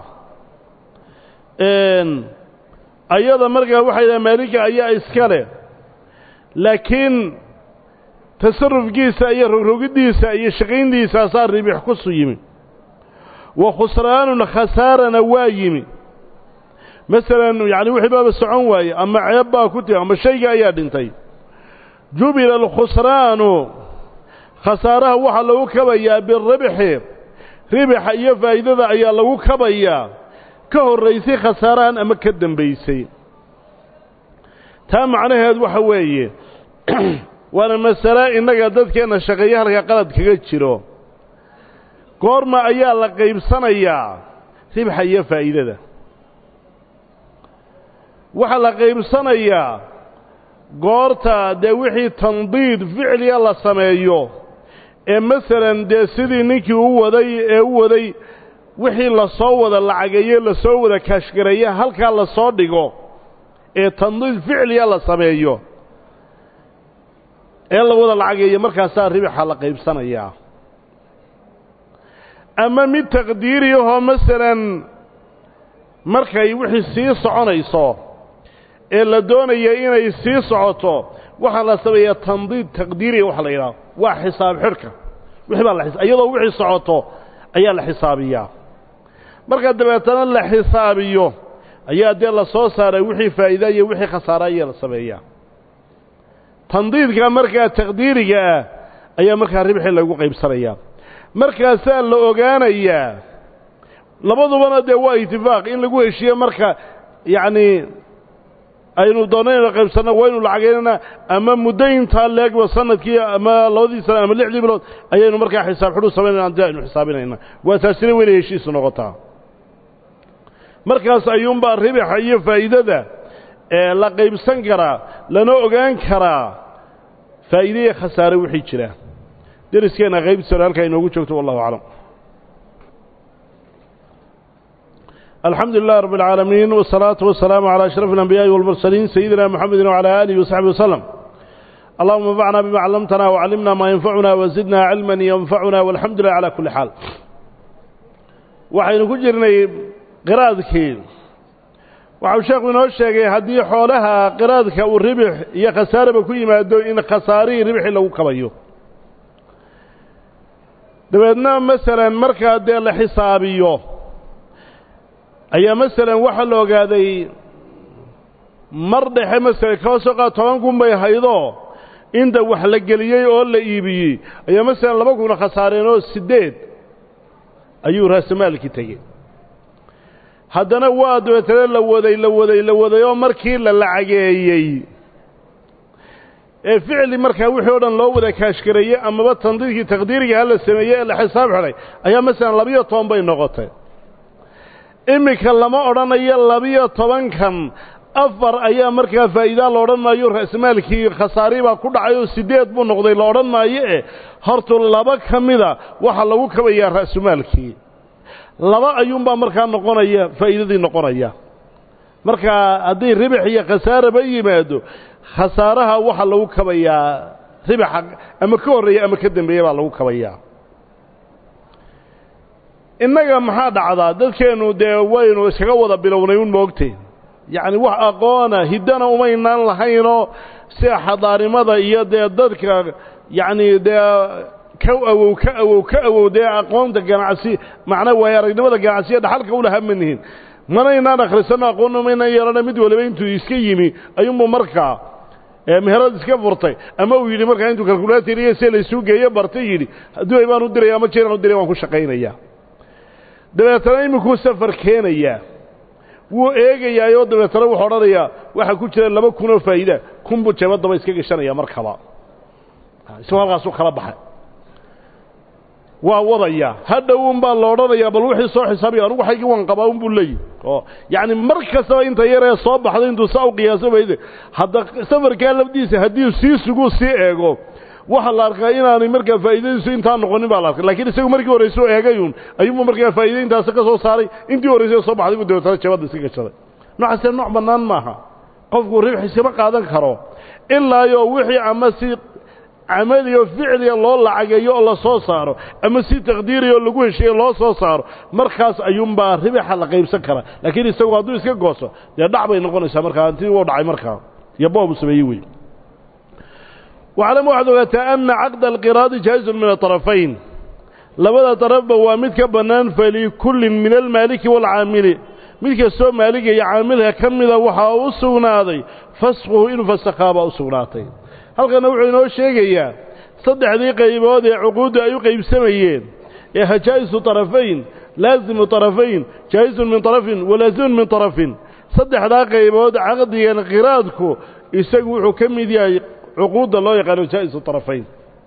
ayada markaa waxay dhaha maalinka ayaa iska leh laakiin tasarufkiisa iyo rogrogiddiisa iyo shaqayntiisaasaa ribix kusu yimi wa khusraanun khasaarana waa yimi masalan yacni wixii baaba socon waaye ama ceeb baa ku timi ama shayga ayaa dhintay jubila alkhusraanu khasaaraha waxaa lagu kabayaa biribxi ribixa iyo faa'iidada ayaa lagu kabayaa ka horraysay khasaarahan ama ka dembaysay taa macnaheed waxa weeye waana masale innaga dadkeenna shaqeeya halka qalad kaga jiro goorma ayaa la qaybsanayaa ribxa iyo faa'iidada waxaa la qaybsanayaa goorta dee wixii tandiid ficliga la sameeyo ee masalan dee sidii ninkii u waday ee u waday wixii lasoo wada lacageeye lasoo wada kaashgareeye halkaa lasoo dhigo ee tandiid ficliga la sameeyo ee la wada lacageeyo markaasaa ribixa la qaybsanayaa ama mid taqdiiriyahoo masalan markay wixii sii soconayso ee la doonaya inay sii socoto waxaa la sameeyaa tandiid taqdiiriya waxa la yidhaha waa xisaab xidhka wixii baa la iyadoo wixii socoto ayaa la xisaabiyaa marka dabeetana la xisaabiyo ayaa dee la soo saaray wixii faa'iida iyo wixii khasaara ayaa la sameeyaa tandiidka markaa taqdiiriga ah ayaa markaa ribxii lagu qaybsanayaa markaasaa la ogaanayaa labadubana dee waa itifaaq in lagu heshiiyo marka yacnii aynu doonno inaynu qaybsanno waynu lacageynana ama muddo intaa leegba sanadkii ama labadii sana ama lixdii bilood ayaynu markaa xisaab xidhu samaynayna adi aynu xisaabinayna waa taasina weynay heshiisu noqotaa markaas ayuunbaa ribixa iyo faa'iidada ee la qaybsan karaa lana ogaan karaa faa'iide iyo khasaare wixii jira deriskeenna qaybtiisana halkaa inoogu joogto wallahu aclam الحمد لله رب العالمين والصلاة والسلام على أشرف الأنبياء والمرسلين سيدنا محمد وعلى آله وصحبه وسلم اللهم انفعنا بما علمتنا وعلمنا ما ينفعنا وزدنا علما ينفعنا والحمد لله على كل حال waxaynu ku jirnay qiraadkii waxau sheekhu inoo sheegay haddii xoolaha qiraadka uu ribix iyo khasaaraba ku yimaado in khasaarihii ribxii lagu kabayo dabeedna masalan markaa dee la xisaabiyo ayaa masalan waxaa la ogaaday mar dhexe masalan kaba soo qaad toban kun bay haydoo inta wax la geliyey oo la iibiyey ayaa masalan laba kuna khasaareen oo siddeed ayuu raasamaalkii tegey haddana waa dabeetana la waday la waday la waday oo markii la lacageeyey ee ficli markaa wixii o dhan loo wada kaashgareeyey amaba tandiidkii taqdiiriga ha la sameeyey ee la xisaab xidhay ayaa masalan labiyo toban bay noqotay iminka lama odhanayo labiyo tobankan afar ayaa markaa faa'iidaa la odhan maayo ra'samaalkii khasaari baa ku dhacay oo siddeed buu noqday la odhan maayo eh hortu laba ka mida waxaa lagu kabayaa ra'sumaalkii laba ayuunbaa markaa noqonaya faa'iidadii noqonaya markaa haddii ribix iyo khasaaraba yimaado khasaaraha waxaa lagu kabayaa ribaxa ama ka horreeya ama ka dambeeya baa lagu kabayaa innaga maxaa dhacdaa dadkeennu dee waynu iskaga wada bilownay un moogtay yacni wax aqoona hiddana umaynaan lahaynoo sida xadaarnimada iyo dee dadka yacni dee ka awow ka awow ka awow dee aqoonta ganacsi macnaa waaye aragnimada ganacsiya dhaxalka u lahaa manihin manaynaan akhrisanno aqoonna maynaan yeelana mid waliba intuu iska yimi ayuunbuu markaa meherad iska furtay ama uu yidhi markaa intuu kalkulator iyo see laysuu geeyo bartay yidhi duway baan u diraya ama jiraan u diray waan ku shaqaynayaa dabeetana iminkuu safar keenayaa wuu eegayaayoo dabeetana wuxuu odhanayaa waxaa ku jira laba kun oo faa'iida kunbuu jeebadaba iska gashanaya markaba isagoo halkaasuu kala baxay waa wadayaa hadhow unbaa la odhanayaa bal wixii soo xisaabiya anugu xaygii waan qabaa unbuu leeyihi oo yacni mar kastaba inta yaree soo baxday intuu saa u qiyaaso bayde hadda safarkaa lafdiisa haddii sii suguu sii eego waxaa la arkaa inaanay markaa faa'iidadiisu intaa noqonin baa la arkay lakiin isagu markii horrayso eegayuun ayuunbu markaa faa'iida intaasi ka soo saaray intii horraysay soo baxday buu dabeetana jabadda iska gashaday noocaasee nooc bannaan maaha qofku ribx iskama qaadan karo ilaayo wixii ama si camaliyo ficliga loo lacageeyo oo la soo saaro ama si taqdiiriya oo lagu hesheeyo loo soo saaro markaas ayuunbaa ribaxa la qaybsan karaa laakiin isagu hadduu iska gooso dee dhac bay noqonaysaa markaa hantii wuu dhacay markaa iyo boobu sameeyey wey waclam waxaad ogaataa ana caqda alqiraadi jaa'izun min aطarafayn labada darafba waa mid ka bannaan falikullin min almaaliki waalcaamili mid kastoo maaliga iyo caamilka ka mida waxaa u sugnaaday fasquhu inuu fasakhaabaa u sugnaatay halkanna wuxuu inoo sheegayaa saddexdii qaybood ee cuquuddu ay u qaybsamayeen ee hajaa'isu طarafayn laazimu طarafayn jaa'isun min طarafin walaazimun min طarafin saddexdaa qaybood caqdigan qiraadku isagu wuxuu ka mid yahay cuquudda loo yaqaano jaa'isu طarafayn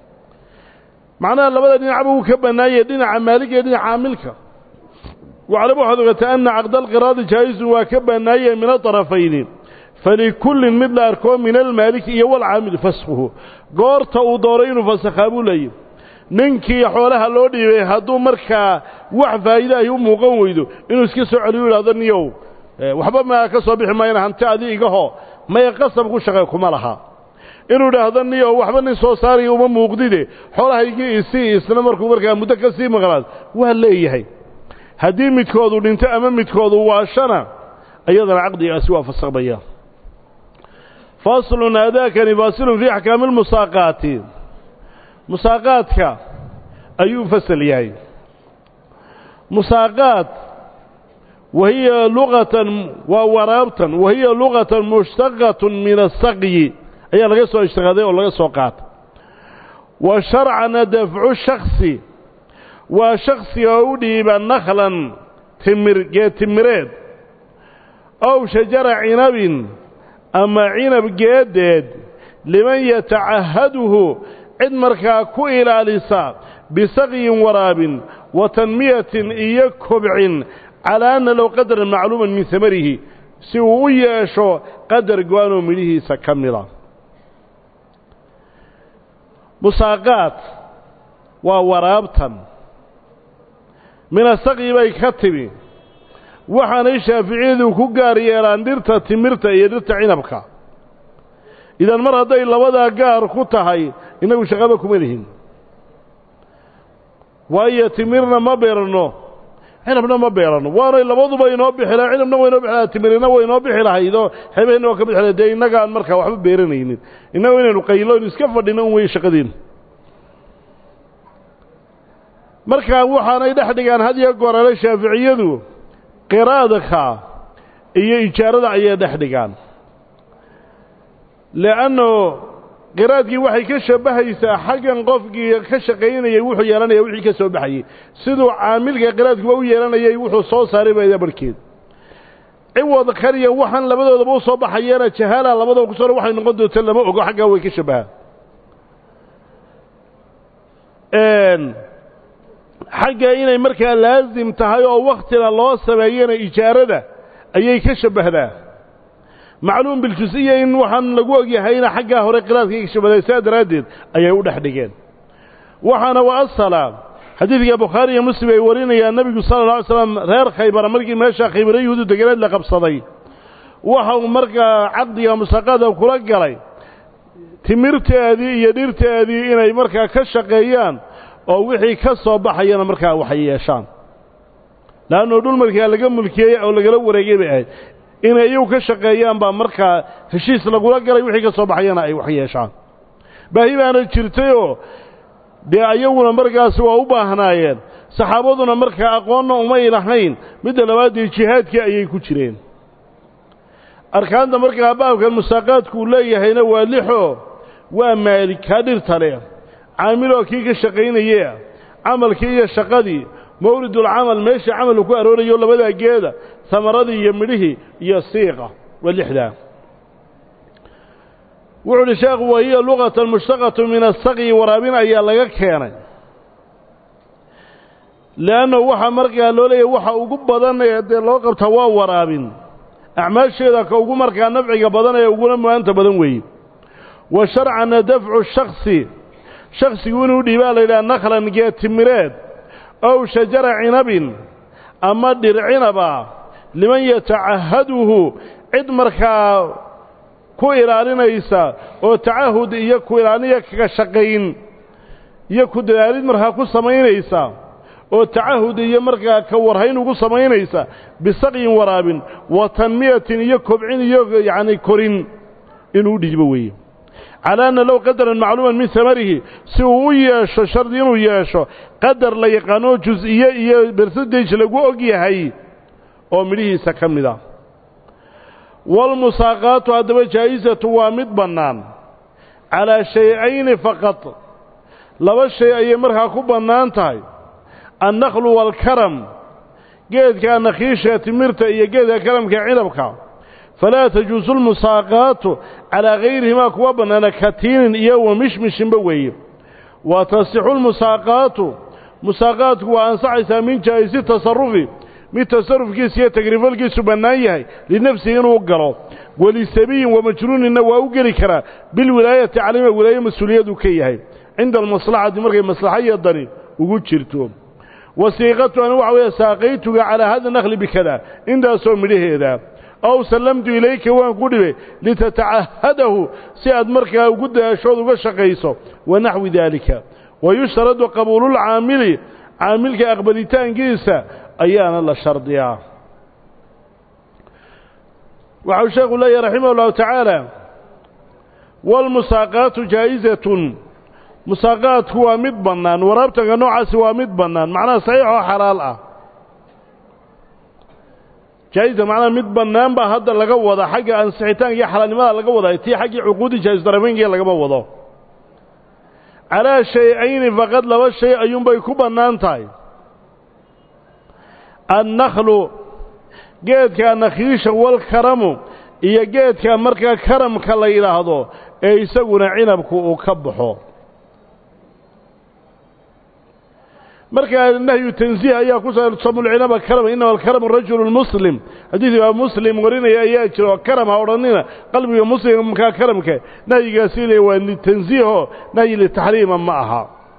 macnaha labada dhinacba wuu ka bannaayay dhinaca maaliga iyo dhinaca caamilka waclam waxaad ogataa ana caqda alqiraadi jaa'isun waa ka bannaayay min aطarafayni falikullin mid la arkoo min almaaliki iyo walcaamil faskuhu goorta uu dooray inuu fasakhaa buu leeyahy ninkii xoolaha loo dhiibay hadduu markaa wax faa'iide ay u muuqan weydo inuu iska soo celiyu idhahdo niyow waxba maa ka soo bixi maayana hanti adi igahoo maya qasab ku shaqe kuma laha inuu idhaahdo niyow waxba nin soo saaraya uma muuqdide xoolahaygii isii isna markuu markaa muddo ka sii maqnaad waa leeyahay haddii midkoodu dhinto ama midkoodu waashana iyadana caqdigaasi waa fasakmaya faslun aadaakani faasilun fii axkaami lmusaaqaati musaaqaadka ayuu fasal yahay musaaqaad wahiya luqatan waa waraabtan wahiya luqatan mushtaqatun min asaqyi ayaa laga soo ishtaqaaday oo laga soo qaata wa sharcana dafcu shaksi waa shaksiga u dhiiba nakhlan timir geed timireed ow shajara cinabin ama cinab geedeed liman yatacahaduhu cid markaa ku ilaalisa bisaqyin waraabin wa tanmiyatin iyo kobcin calaa anna low qadaran macluuman min samarihi si uu u yeesho qadar go-aanoo midhihiisa ka mida musaaqaad waa waraabtan minasaqii bay ka timi waxaanay shaaficiyadu ku gaar yeelaan dhirta timirta iyo dhirta cinabka idan mar hadday labadaa gaar ku tahay innagu shaqaba kuma lihin waayo timirna ma beerano cinabna ma beerano waanay labaduba inoo bixi lahay cinabna waa inoo bixi lahay timirina waa inoo bixi lahaydoo xebeenna waa ka bixi lahay dee innagaan markaa waxba beeranaynin innagu inaynu qaylo inu iska fadhino un wey shaqadiina markaa waxaanay dhex dhigaan had iyo goorale shaaficiyadu qiraadka iyo ijaarada ayay dhex dhigaan le'anno qiraadkii waxay ka shabbahaysaa xaggan qofkii ka shaqaynayay wuxuu yeelanaya wixii ka soo baxayey siduu caamilka qiraadkuba u yeelanayay wuxuu soo saaray bayda barhkeed ciwad kaliya waxaan labadoodaba u soo baxayeena jahaala labadaba ku soo waxay noqon doonta lama ogo xaggaa way ka shabbahaan xagga inay markaa laasim tahay oo wakhtina loo sameeyana ijaarada ayay ka shabbahdaa macluum biljus-iya in waxaan lagu ogyahayna xaggaa hore qiraadka ka shabahday saa daraaddeed ayay u dhex dhigeen waxaana wa asala xadiidka bukhaari iyo muslim ay warinayaan nebigu sala alla alay slam reer khaybara markii meesha khaybara yuhuudu deganeed la qabsaday waxa uu markaa caqdiga musaqada kula galay timirteedii iyo dhirteedii inay markaa ka shaqeeyaan oo wixii ka soo baxayana markaa waxay yeeshaan laannuu dhul markaa laga mulkiyey oo lagala wareegay bay ahayd inay iyagu ka shaqeeyaan baa markaa heshiis lagula galay wixii ka soo baxayana ay wax yeeshaan baahi baana jirtayoo dee ayaguna markaasi waa u baahnaayeen saxaabaduna markaa aqoonna umay lahayn midda labaadee jihaadkii ayay ku jireen arkaanta markaa baabkan musaaqaadku uu leeyahayna waa lixoo waa maalik kaa dhirta leh caamiloo kii ka shaqaynayee camalkii iyo shaqadii mawridulcamal meeshii camalku ku aroorayo labadaa geeda samaradii iyo midhihii iyo siiqa waa lixdaa wuxuu uhi sheekhu wahiya luqatan mushtaqatu min asaqyi waraabin ayaa laga keenay leanna waxaa markaa loo leeyahy waxa ugu badan ee dee loo qabtaa waa waraabin acmaasheeda ka ugu markaa nafciga badan ee uguna mu-aanta badan weeye wa sharcana dafcu shaksi shaksigu inuu dhiibaa la yidhaha nakhlan geed timireed ow shajara cinabin ama dhir cinaba liman yatacahaduhu cid markaa ku ilaalinaysa oo tacahud iyo ku ilaaliniya kaga shaqayn iyo ku dadaalid markaa ku samaynaysa oo tacahud iyo markaa ka warhayn ugu samaynaysa bisaqyin waraabin wa tanmiyatin iyo kobcin iyo yacni korin inuu dhiibo weeye calaa anna low qadaran macluuman min samarihi si uu u yeesho shardi inuu yeesho qadar la yaqaanoo jus-iyo iyo bersadaje lagu og yahay oo midhihiisa ka mid a waalmusaaqaatu haddaba jaa'isatu waa mid bannaan calaa shay-ayni faqad laba shay ayay markaa ku bannaan tahay annaklu waalkaram geedka nakhiisha timirta iyo geedka karamka cinabka falaa tajuusu lmusaaqaatu calaa hayrihimaa kuwa bannaana katiinin iyo wa mishmishinba weeye wa tasixu lmusaaqaatu musaaqaadku waa ansaxaysaa min jaa'isi tasarufi mid tasarufkiisa iyo tagrifalkiisu bannaan yahay linafsihi inuu galo walisabiyin wamajnuuninna waa u geli karaa bilwilaayati calima wilaaye mas-uuliyadu ka yahay cinda almaslaxati markay maslaxaiyo dani ugu jirto wasiiqatuana waxa weeye saaqaytuga calaa hada nakli bikada intaasoo midhaheeda aw sallamtu ilayka waan ku dhibay litatacahadahu si aad markaa ugu daashood uga shaqayso wa naxwi daalika wayushtaradu qabuululcaamili caamilka aqbalitaankiisa ayaana la shardiyaa waxau sheekhu leeyahy raximah ullahu tacaala waalmusaaqaatu jaa'isatun musaaqaadku waa mid bannaan waraabtanka noocaasi waa mid bannaan macnaha saxiix oo xalaal ah jaa'isa macnaha mid bannaan baa hadda laga wada xagga ansixitaanka iyo xalaalnimada laga wadaa tii xaggii cuquudi jaa'isdarafeynkiiya lagama wado calaa shay-ayni faqad laba shay ayuunbay ku bannaan tahay annaklu geedka nakhiisha walkaramu iyo geedka markaa karamka la yidhaahdo ee isaguna cinabku uu ka baxo markaa nahyu tansiih ayaa ku sa samulcinaba karama inama alkaramu rajulu lmuslim xadiid imaam muslim warinaya ayaa jira oo karam ha odhanina qalbiga muslimkaa karamka nahyigaasi le waa litansiiho nahyi litaxriima ma aha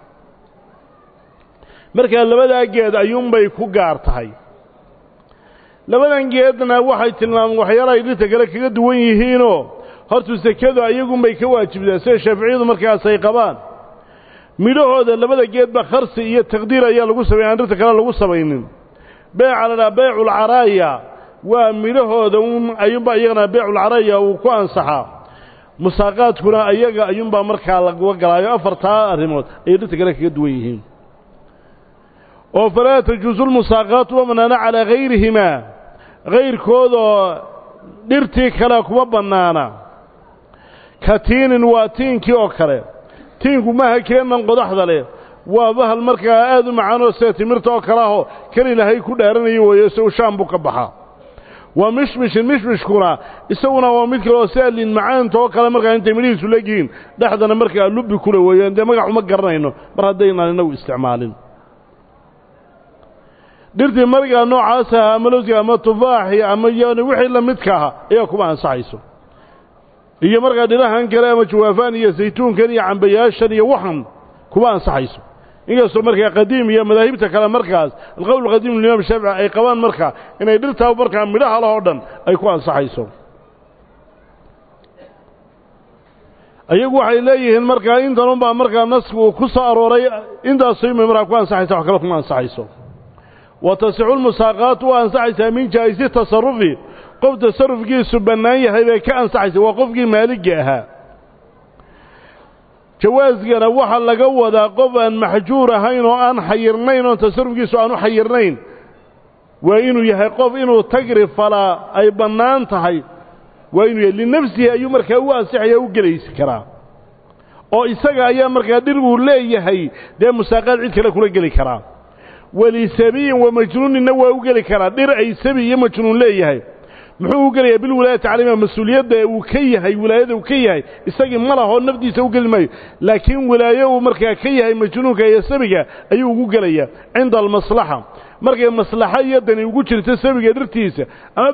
markaa labadaa geed ayuunbay ku gaar tahay labadan geedna waxay tilmaamaan waxyaalahay dhirta kale kaga duwan yihiinoo hortu sekadu ayagunbay ka waajibtaa sida shaaficiyadu markaas ay qabaan midhahooda labada geedba kharsi iyo taqdiir ayaa lagu samaya aan dhirta kale lagu samaynin beeca la dhaha beeculcaraaya waa midhahooda un ayuunbaa iyagana beeculcaraaya uu ku ansaxaa musaaqaadkuna ayaga ayuunbaa markaa laga galaayo afartaa arrimood ayay dhirta kale kaga duwan yihiin oo falaa tajuusu lmusaaqaatu ma bannaana calaa hayrihimaa hayrkoodoo dhirtii kale kuma bannaana ka tiinin waa tiinkii oo kale tiinku maaha keennan qodaxda leh waa bahal markaa aad u macaanoo sida timirta oo kale ahoo keli lahay ku dhaaranayo weeyo isagu shaam buu ka baxaa waa mishmishin mishmishkuna isaguna waa mid kale oo sida liin macaanta oo kale markaa intay midhihiisu legihiin dhexdana markaa lubbi kule weeyaan dee magac uma garanayno mar haddaynaan inagu isticmaalin dhirtii margaa noocaasa ama lowsiga ama tufaaxi ama yani wixii la midka aha ayaa kuma ansaxayso iyo markaa dhirahan kale ama jawaafaan iyo saytuunkan iyo cambayaashan iyo waxan kuma ansaxayso inkastoo markaa qadiim iyo madaahibta kale markaas alqowl qadiim limaam shaafici ay qabaan markaa inay dhirtaa markaa midhaha leh oo dhan ay ku ansaxayso ayagu waxay leeyihiin markaa intanunbaa markaa nasku uu ku soo arooray intaasumay markaa ku ansaxaysa wax kale kuma ansaxayso wa tasixu lmusaaqaatu waa ansaxaysaa min jaa'isi tasarufi qof tasarufkiisu bannaan yahay bay ka ansaxaysa waa qofkii maaligga ahaa jawaaskana waxaa laga wadaa qof aan maxjuur ahayn oo aan xayirnayn oon tasarufkiisu aan u xayirnayn waa inuu yahay qof inuu tagri falaa ay bannaan tahay waa inuu yahay linafsihi ayuu markaa u ansixaya u gelaysi karaa oo isaga ayaa markaa dhir uu leeyahay dee musaaqaad cid kale kula geli karaa walisabiyin wa majnuuninna waa u geli karaa dhir ay sabi iyo majnuun leeyahay muxuu u gelayaa bilwilaayati calayhima mas-uuliyadda uu ka yahay wilaayada uu ka yahay isagii ma lahoo nafdiisa u geli maayo laakiin wilaayo uu markaa ka yahay majnuunka iyo sabiga ayuu ugu gelayaa cinda almaslaxa markay maslaxo iyo dani ugu jirto sabiga dhirtiisa ama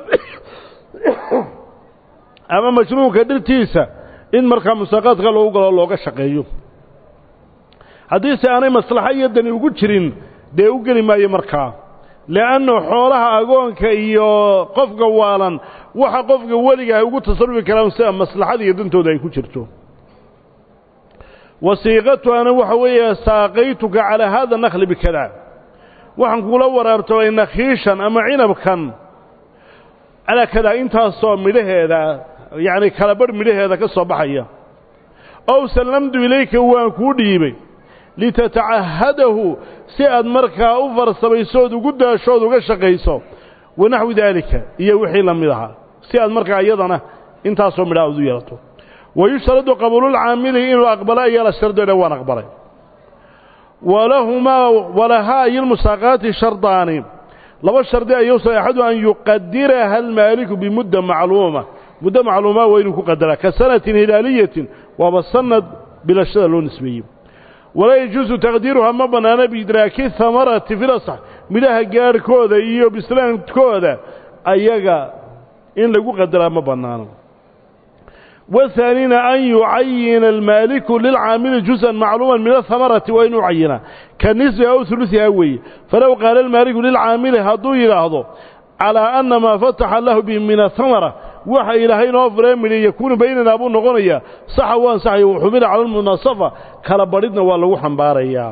ama majnuunka dhirtiisa in markaa musaaqaadka loogu galo looga shaqeeyo haddiise aanay maslaxo iyo dani ugu jirin dee u geli maayo markaa le'anna xoolaha agoonka iyo qofka waalan waxa qofka weliga ay ugu tasarufi karaan sida maslaxada iyo dantooda ay ku jirto wasiiqatuhana waxa weeye saaqaytuka calaa haada nakli bikada waxaan kula waraartabay nakhiishan ama cinabkan calaa kadaa intaasoo midhaheeda yacni kala barh midhaheeda ka soo baxaya ow sallamtu ilayka waan kuu dhiibay litatacahadahu si aad markaa u farsamaysood ugu daashood uga shaqayso wanaxwi daalika iyo wixii la mid ahaa si aad markaa iyadana intaasoo midhaa ad u yeelato wayushtaradu qabuululcaamili inuu aqbalo ayaa la shardoodha waan aqbalay walahumaa walahaa iyo lmusaaqaati shardaani laba shardi ayuusa axadu an yuqadiraha almaaliku bimudda macluuma muddo macluumaa waa inuu ku qadaraa ka sanatin hilaaliyatin waaba sanad bilashada loo nisbeeyey walaa yajuusu taqdiiruhaa ma bannaana biidraaki hamarati filasax midhaha gaarhkooda iyo bislaankooda ayaga in lagu qadaraa ma bannaano wahaanina an yucayina almaaliku lilcaamili juz'an macluuman min ahamarati waa inuu cayinaa ka nisbiha aw hulusihaa weeye falow qaala almaaliku lilcaamili hadduu yidhaahdo calaa anna maa fataxa lahu bi min ahamara waxa ilaahay noo furee midhi yakuunu baynanaa buu noqonayaa saxa u ansaxaya waxumila cala almunaasafa kala badhidna waa lagu xambaarayaa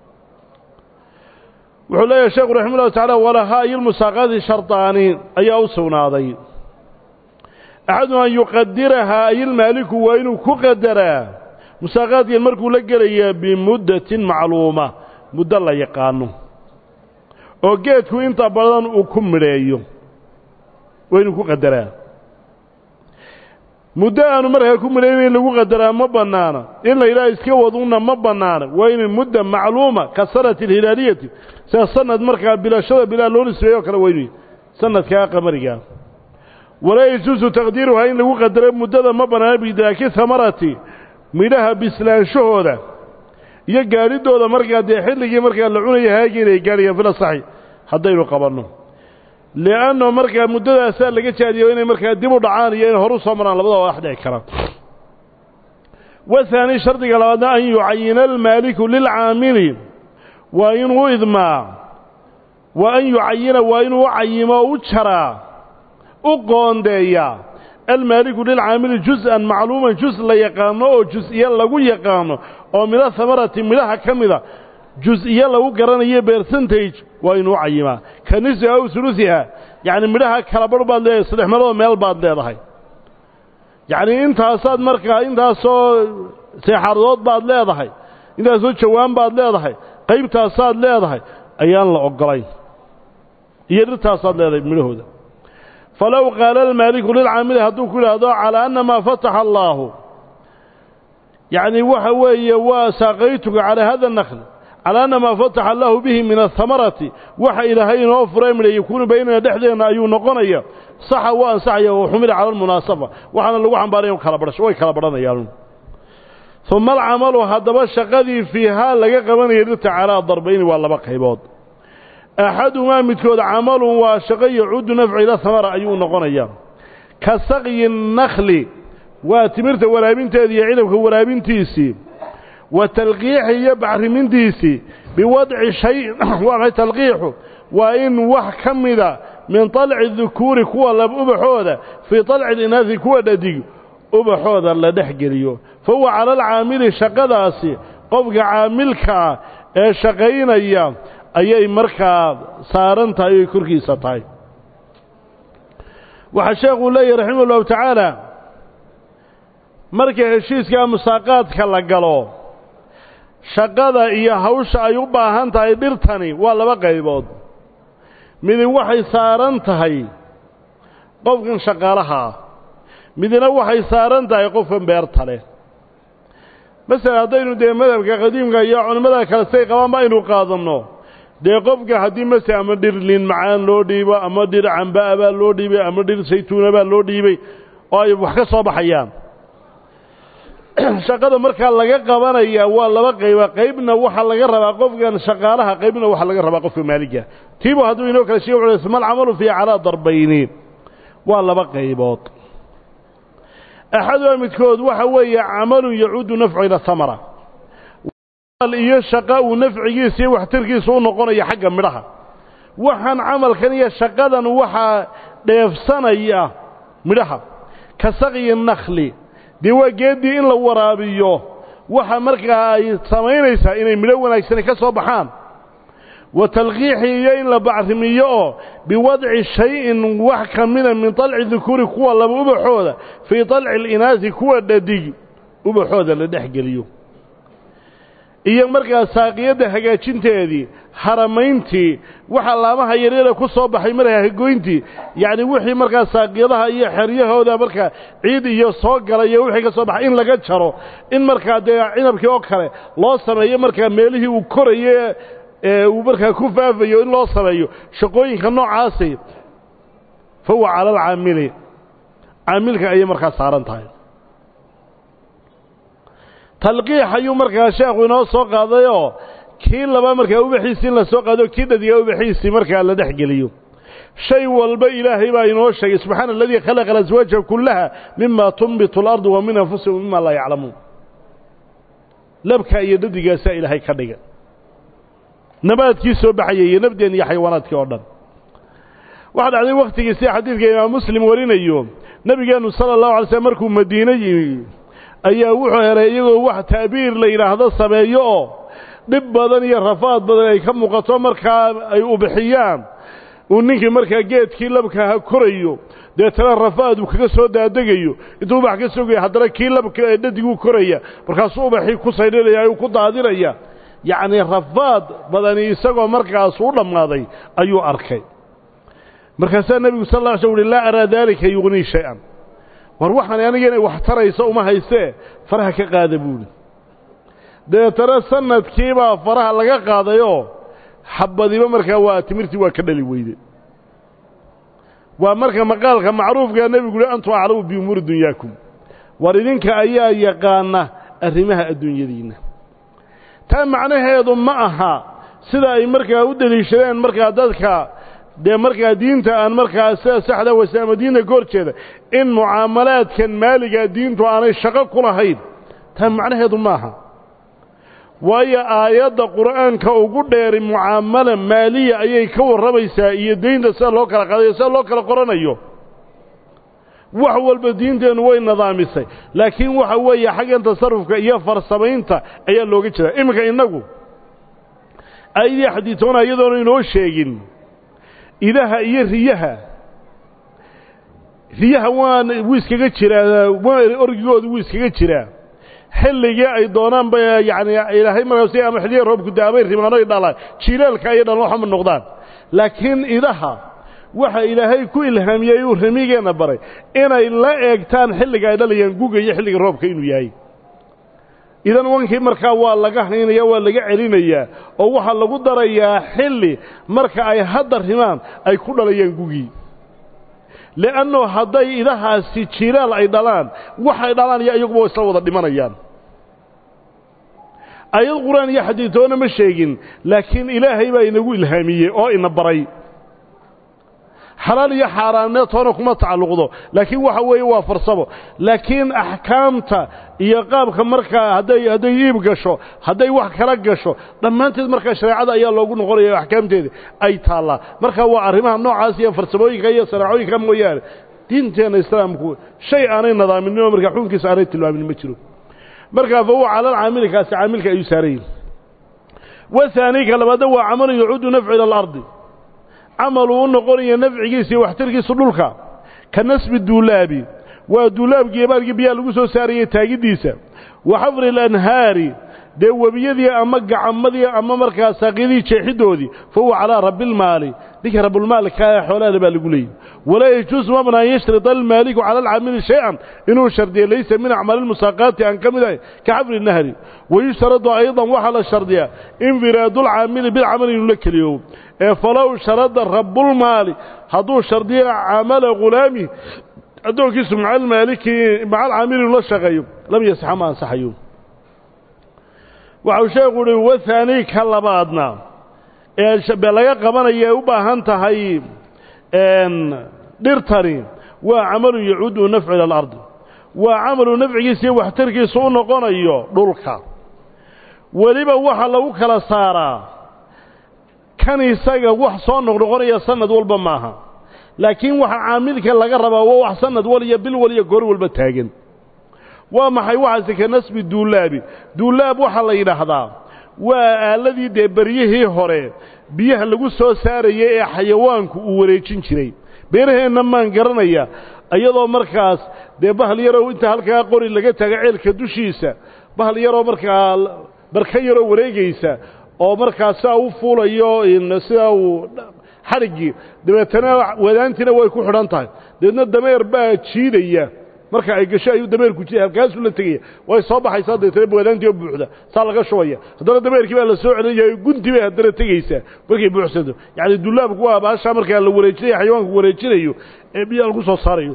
wuxuu leeyahay sheekhu raxima ullahu tacala walahaa iyo lmusaaqaati shardaani ayaa u sugnaaday axadu an yuqadirahaa ayilmaaliku waa inuu ku qadaraa musaaqaadkan markuu la gelayaa bimuddatin macluuma muddo la yaqaano oo geedku inta badan uu ku midheeyo waa inuu ku qadaraa muddo aanu markaa ku midhaynayn lagu qadaraa ma bannaana in la yidhaha iska wadunna ma bannaana waa inay mudda macluuma ka sanati alhilaaliyati sida sanad markaa bilashada bilaa loo nisbeeyo o kale weynuy sanadkaa qamarigaa walaa yajuusu taqdiiruhaa in lagu qadaro muddada ma bannaana bidraaki hamarati midhaha bislaanshahooda iyo gaadhidooda markaa dee xilligii markaa la cunaya haagii inay gaadhayaan fila saxi haddaynu qabanno li'anno markaa muddadaasaa laga jaadiyo inay markaa dib u dhacaan iyo inay horu soo maraan labadaba wax dhici karaan wahaani shardiga labaadna an yucayina almaaliku lilcaamili waa inuu idmaa wa an yucayina waa inuu u cayimo o u jaraa u qoondeeyaa almaaliku lilcaamili jus-an macluuman jus la yaqaano oo jus-iyo lagu yaqaano oo midho hamarati midhaha ka mida jus-iyo lagu garanayo bercentage waa inuu u cayimaa ka nisfi aw sulusiha yacni midhaha kala barh baad leedahay saddex meelood meel baad leedahay yacnii intaasaad markaa intaasoo seexaaradood baad leedahay intaasoo jawaan baad leedahay qaybtaasaad leedahay ayaan la oggolayn iyo dhirtaasaad leedahay midhahooda falow qaala almaaliku lilcaamili hadduu ku yidhaahdo calaa anna maa fataxa allaahu yacnii waxa weeye waa saaqaytuka calaa hada nakhl calaa anna maa fataxa allaahu bihi min ahamarati waxa ilaahay inoo furay midha yakuunu baynana dhexdeenna ayuu noqonaya saxa waa ansaxaya wa xumila cala almunaasafa waxaana lagu xambaaraya kala badhasho way kala badhanayaan uma alcamalu haddaba shaqadii fiihaa laga qabanaya dhirta calaa darbayni waa laba qaybood axadumaa midkood camalun waa shaqo yacuudu nafcu ila hamara ayuu noqonayaa ka saqyi nakhli waa timirta waraabinteeda iyo cidabka waraabintiisii wa talqiixi iyo bacrimintiisii biwadci shay waa maxay talqiixu waa in wax ka mida min طalci dukuuri kuwa lab ubaxooda fii طalci linaasi kuwa dhadig ubaxooda la dhex geliyo fa huwa cala alcaamili shaqadaasi qofka caamilkaa ee shaqaynaya ayay markaa saaran tahay oy korkiisa tahay waxaa sheekuu leeyahy raximah ullahu tacaala marka heshiiska musaaqaadka la galo shaqada iyo hawsha ay u baahan tahay dhirtani waa laba qaybood midin waxay saaran tahay qofkan shaqaalaha ah midna waxay saaran tahay qofkan beerta leh masalan haddaynu dee madhabka qadiimka iyo culimmada kale say qabaanba aynu qaadanno dee qofka haddii mase ama dhir liin macaan loo dhiibo ama dhir cambaa baa loo dhiibay ama dhir saytuuna baa loo dhiibay oo ay wax ka soo baxayaan shaqada markaa laga qabanaya waa laba qayba qaybna waxaa laga rabaa qofkan shaqaalaha qaybna waxaa laga rabaa qofka maaliga tiibu hadduu inoo kala sheeg wuxuu mal camalu fiihi calaa darbayni waa laba qaybood axaduha midkood waxa weeye camalun yacuudu nafcu ila hamara iyo shaqa uu nafcigiisa iyo waxtarkiisa u noqonaya xagga midhaha waxaan camalkan iyo shaqadan waxaa dheefsanaya midhaha ka saqyi nakhli dee waa geeddii in la waraabiyo waxa markaa ay samaynaysaa inay midho wanaagsani ka soo baxaan wa talqiixi iyo in la bacrimiyo oo biwadci shay-in wax ka mida min طalci dukuuri kuwa laba ubaxooda fii طalci alinaasi kuwa dhadig ubaxooda la dhex geliyo iyo markaa saaqiyadda hagaajinteedii haramayntii waxa laamaha yaryara ku soo baxay markaa hagoyntii yacni wixii markaa saaqiyadaha iyo xeryahooda markaa ciid iyo soo gala iyo wixii ka soo baxay in laga jaro in markaa dee cinabkii oo kale loo sameeyo markaa meelihii uu koraye ee uu markaa ku faafayo in loo sameeyo shaqooyinka noocaasi fa huwa cala alcaamili caamilka ayay markaa saaran tahay talqiix ayuu markaa sheekhu inoo soo qaadayoo kii laba markaa ubaxiisii in la soo qaado kii dhadiga ubaxiisii markaa la dhex geliyo shay walba ilaahay baa inoo sheegay subxaana aladii khalaqa alaswaaja kullaha mima tunbitu alardu wa min anfusihim mima laa yaclamuun labka iyo dhadigaasaa ilaahay ka dhiga nabaadkii soo baxayay iyo nabdeen iyo xayawaanaadkii oo dhan waxaa dhacday wakhtigii sida xadiidka imaam muslim warinayo nebigeennu sala allahu alay slm markuu madiine yimi ayaa wuxuu helay iyagoo wax ta'biir la yidhaahdo sameeyo oo dhib badan iyo rafaad badan ay ka muuqato markaa ay ubixiyaan uu ninkii markaa geedkii labkaaha korayo deetana rafaad uu kaga soo daadegayo intuu ubax ka sogaya haddana kii labka ee dhadiguu koraya markaasuu ubaxii ku saydhinaya ayuu ku daadinaya yacnii rafaad badani isagoo markaas u dhammaaday ayuu arkay markaasaa nebigu sal lla ly sl uhi laa araa daalika yugnii shay-an war waxaan aniga inay wax tarayso uma haystee faraha ka qaada buuhi dabeetana sanadkiibaa faraha laga qaadayoo xabadiba markaa waa timirtii waa ka dhali weyde waa marka maqaalka macruufkaa nebigu uhi antum aclamu biumuuri dunyaakum war idinka ayaa yaqaana arrimaha adduunyadiinna taa macnaheedu ma aha sida ay markaa u deliishadeen markaa dadka dee markaa diinta aan markaa sida saxda wasaama diinta ka hor jeeda in mucaamalaadkan maaligaa diintu aanay shaqo ku lahayn taa macnaheedu maaha waayo aayadda qur'aanka ugu dheeri mucaamala maaliya ayay ka warramaysaa iyo deynta sida loo kala qaadayo sida loo kala qoranayo wax walba diinteennu way nidaamisay laakiin waxa weeye xaggan tasarufka iyo farsamaynta ayaa looga jeedaa iminka innagu aayadii xadiitoona iyadoona inoo sheegin idaha iyo riyaha riyaha waan wuu iskaga jiraa orgigooda wuu iskaga jiraa xilligii ay doonaan ba yacni ilaahay markaas ama xilliya roobku daabay rimaano ay dhalaan jiilaalka ayay dhalan waxama noqdaan laakiin idaha waxa ilaahay ku ilhaamiyey uu ramigeenna baray inay la eegtaan xilliga ay dhalayaan guga iyo xilliga roobka inuu yahay idan wankii markaa waa laga haynaya waa laga celinayaa oo waxaa lagu darayaa xilli marka ay hadda rimaan ay ku dhalayaan gugii li'annu hadday idahaasi jilaal ay dhalaan waxay dhalaan iyo iyaguba isla wada dhimanayaan ayad qur-aan iyo xadiitoona ma sheegin laakiin ilaahay baa inagu ilhaamiyey oo ina baray xalaal iyo xaaraamneed toona kuma tacalluqdo laakiin waxa weeye waa farsamo laakiin axkaamta iyo qaabka markaa hadday hadday iib gasho hadday wax kala gasho dhammaanteed markaa shareecada ayaa loogu noqonaya o axkaamteeda ay taallaa marka waa arrimaha noocaas iyo farsamooyinka iyo sanaacooyinka mooyaane diinteenna islaamku shay aanay nadaaminnin oo markaa xukunkiisa aanay tilmaamin ma jiro markaa fa huwa cala alcaamili kaasi caamilka ayuu saaran yihin wahaani ka labaadna waa camalu yacuudu nafcu ila alardi camal uu u noqonaya nafcigiisa iyo waxtarkiisu dhulka ka nasbi duulaabi waa duulaabkii ebaarkii biyaha lagu soo saarayay taagiddiisa wa xafri alanhaari dee webiyadii ama gacamadii ama markaa saaqyadii jeexiddoodii fa huwa calaa rabbiilmaali ninka rabbulmaalka ee xoolahale baa lagu leeyay walaa yajuusu mabna an yashrida almaaliku cala alcaamili shay-an inuu shardiya laysa min acmaali lmusaaqaati aan ka mid ahay ka xafri nahri wayushtaradu aydan waxaa la shardiyaa infiraadulcaamili bilcamali inuu la keliyoobo ee falow sharada rabbulmaali hadduu shardiyo camala ghulaami addoonkiisu maca almaaliki maca alcaamili inuu la shaqeeyo lam yasaxa ma ansaxayo waxau sheekhu uhi wahaani ka labaadna ee laga qabanaya ay u baahan tahay dhirtani waa camalu yacuudu nafcu ila alardi waa camalu nafcigiisa iyo waxtarkiisa u noqonayo dhulka weliba waxa lagu kala saaraa kan isaga wax soo noqnoqonaya sanad walba maaha laakiin waxa caamilka laga rabaa waa wax sanad wal iyo bil wal iyo goor walba taagan waa maxay waxaase ka nasbi duulaabi duulaab waxaa la yidhaahdaa waa aaladii dee beryihii hore biyaha lagu soo saarayay ee xayawaanku uu wareejin jiray beeraheenna maan garanaya iyadoo markaas dee bahal yaroo inta halkaa qori laga taaga ceelka dushiisa bahal yaroo markaa barka yaroo wareegaysa oo markaa sidaa u fuulayo sidaa uu xadhiggii dabeetana wadaantiina way ku xidhan tahay dabeedna dameer baa jiidaya marka ay gasho ayuu dameerku jiday halkaasuu la tegaya way soo baxaysaa dabeetana wadaantii oo buuxda saa laga shubaya haddana dameerkii baa la soo celinaya gunti bay haddana tegaysaa markay buuxsanto yacni dullaabku waa baashaa markaa la wareejinayo xayawaanku wareejinayo ee biyaha lagu soo saarayo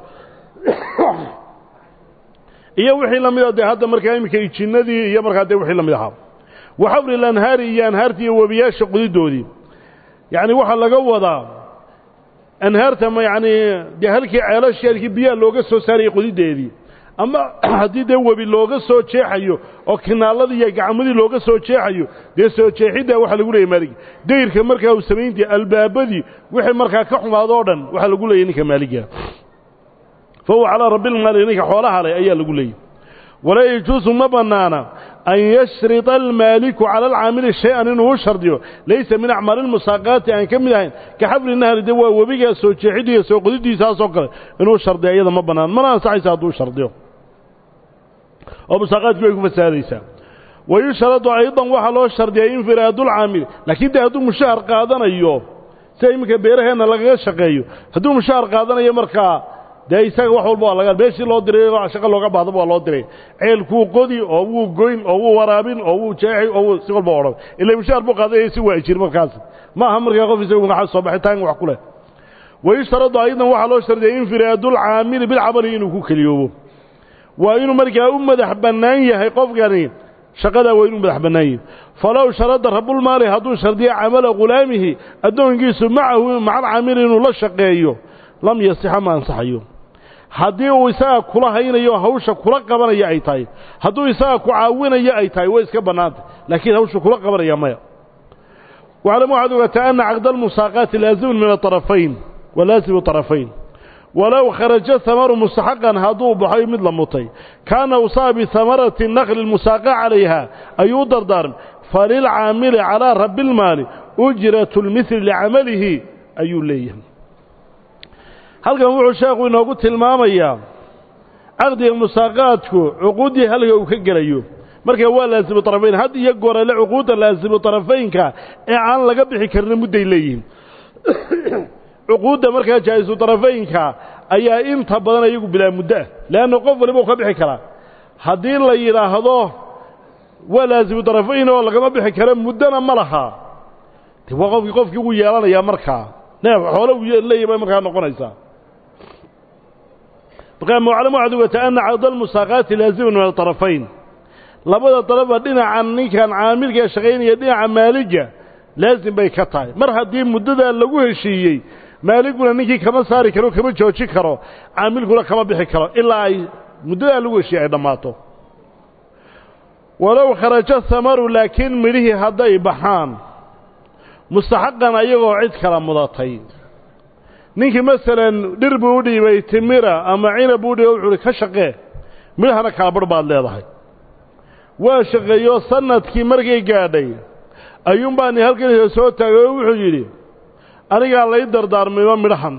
iyo wixii la mida dee hadda markaa iminka ijinnadii iyo markaa dee wixii la mid ahaa wa xafri lanhaari iyo anhaartii iyo webiyaasha qudidoodii yacni waxaa laga wadaa anhaarta ma yacni dee halkii ceelashii halkii biyaha looga soo saarayay qodideedii ama haddii dee webi looga soo jeexayo oo kinaaladii iyo gacmadii looga soo jeexayo dee soo jeexiddaa waxaa lagu leeyay maaligi dayrka markaa uu samayntii albaabadii wixii markaa ka xumaado o dhan waxaa lagu leeyay ninka maaliga fa huwa calaa rabbilmaali ninka xoolaha leh ayaa lagu leeyay walaa yajuusu ma bannaana an yashrida almaaliku cala alcaamili shay-an inuu u shardiyo laysa min acmaali lmusaaqaati aan ka mid ahayn ka xafri nahri de waa webigaa soo jeexiddiiyo soo qodidiisaasoo kale inuu shardiya iyada ma bannaan mana ansaxaysa hadduu shardiyo oo musaaqaadkii way ku fasaadaysaa wayushradu aydan waxaa loo shardiyay infiraadulcaamili laakiin de hadduu mushahar qaadanayo sida iminka beeraheenna lagaga shaqeeyo hadduu mushahar qaadanayo markaa dee isaga wax walba waa laga meeshii loo diray shaqo looga baahdaba waa loo diray ceelkuu qodi oo wuu goyn oo wuu waraabin oo wuu jeexi oo wuu si walba odhan ila mushaar buu qaadanaya si waa jir markaas ma aha markaa qof isagu maxaa soo baxitaan wax ku leh wayushtaradu aydan waxaa loo shardiyay infiraadulcaamili bilcamali inuu ku keliyoobo waa inuu markaa u madax bannaan yahay qofkani shaqadaa waa inuu madax bannaan yihi falow sharada rabulmaali hadduu shardiyo camala khulaamihi addoonkiisu macahu maca alcaamili inuu la shaqeeyo lam yasixa ma ansaxayo haddii uu isaga kula haynayo hawsha kula qabanaya ay tahay hadduu isaga ku caawinayo ay tahay way iska bannaantay laakiin hawsha kula qabanaya maya waclamu waxaad ogaataa ana caqda almusaaqaati laazimun min aطarafayn wa laasimu طarafayn walow kharaja hamaru mustaxaqan hadduu baxoy mid la mutay kaana usaa bihamarati nakli اlmusaaqa calayha ayuu dardaarm falilcaamili calaa rabi اlmaali ujratu lmihli licamalihi ayuu leeyahay halkan wuxuu sheekhu inoogu tilmaamayaa caqdiga musaaqaadku cuquuddii halka uu ka gelayo markaa waa laasimu طarafayn had iyo goorale cuquudda laasimu طarafaynka ee aan laga bixi karina mudday leeyihiin cuquudda markaa jaa'isu طarafaynka ayaa inta badan iyagu bilaa muddo ah leanna qof waliba u ka bixi karaa haddii la yidhaahdo waa laasimu طarafayn oo lagama bixi karo muddona ma laha de waa qofkii qofkii wuu yeelanayaa markaa neef xoole uu leeyahy bay markaa noqonaysaa markaa muclam waxaad ogaataa ana caqda almusaaqaati laazimun min aطarafayn labada daraba dhinacan ninkan caamilka ee shaqaynaya dhinaca maaliga laasim bay ka tahay mar haddii muddadaa lagu heshiiyey maaliguna ninkii kama saari karo kama joojin karo caamilkuna kama bixi karo ilaa ay muddadaa lagu heshiiyey ay dhammaato walow kharaja hamaru laakiin midhihii hadday baxaan mustaxaqan ayagoo cid kala mudatay ninkii masalan dhir buu u dhiibay timira ama cinab buu dhiibay wuxu uhi ka shaqee midhahana kala barh baad leedahay waa shaqeeyo sanadkii markay gaadhay ayuunbaa ni halkan soo taagay oo wuxuu yidhi anigaa lay dardaarmayba midhahan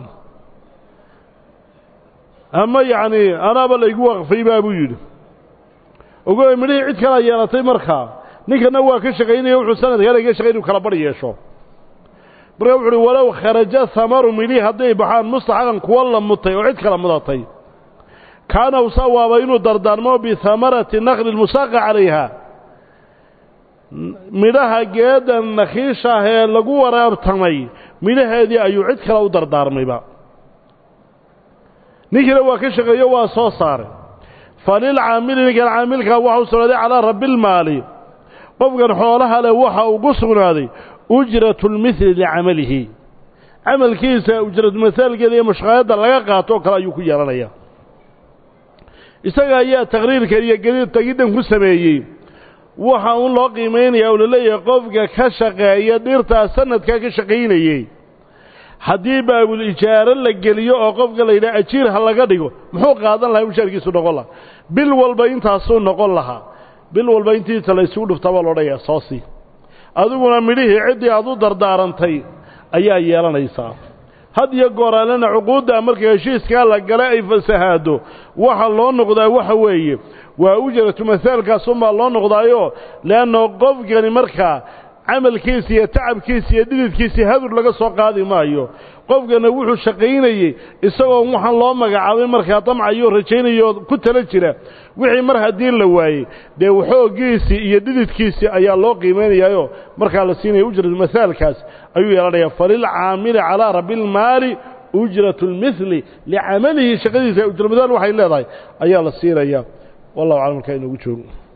ama yacnii anaaba laygu waqfay baa buu yidhi ogoy midhihii cid kalaa yeelatay markaa ninkana waa ka shaqaynaya wuxuu sanadkaa laga shaqay inuu kala barh yeesho markaa wuxu uhi walow kharaja hamaru midhihii hadday baxaan mustaxaqan kuwa la mutay oo cid kala mudatay kaana usawaaba inuu dardaarmo bihamarati nakli lmusaaqa calayha midhaha geedan nakhiishaah ee lagu waraabtamay midhaheedii ayuu cid kale u dardaarmayba ninkiina waa ka shaqeeyo waa soo saaray falilcaamili ninkan caamilkaa waxa u sugnaaday calaa rabbiilmaali qofkan xoolaha leh waxa ugu sugnaaday ujratu lmihli licamalihi camalkiisa ujratmasaalkeeda iyo mashqaayadda laga qaato oo kale ayuu ku yeelanaya isaga ayaa taqriirkan iyo gediid tegiddan ku sameeyey waxa un loo qiimaynaya oo laleeyahay qofka ka shaqeeya dhirtaa sanadkaa ka shaqaynayey haddii baabul ijaaro la geliyo oo qofka la yidhaha ajiir ha laga dhigo muxuu qaadan lahaa mushaarkiisu noqon lahaa bil walba intaasuu noqon lahaa bil walba intiisa la isugu dhuftaa baa loodhanayaa soo sii adiguna midhihii ciddii aad u dardaarantay ayaa yeelanaysaa had iyo gooraalena cuquudda marka heshiiskaa la gala ay fasahaado waxa loo noqdaa waxa weeye waa ujratu masaalkaasunbaa loo noqdaayo leanna qofkani markaa camalkiisa iyo tacabkiisa iyo dhididkiisii hadur laga soo qaadi maayo qofkana wuxuu shaqaynayey isagoo waxaan loo magacaabay markaa damcayo rajaynayo ku tala jira wixii mar haddii la waayey dee waxoogiisii iyo dhididkiisii ayaa loo qiimaynayaayoo markaa la siinaya ujratu masaalkaas ayuu yeelanayaa falilcaamili calaa rabbiilmaali ujratu lmihli licamalihi shaqadiisa ujramasaal waxay leedahay ayaa la siinayaa wallahu aclam markaa inoogu joogo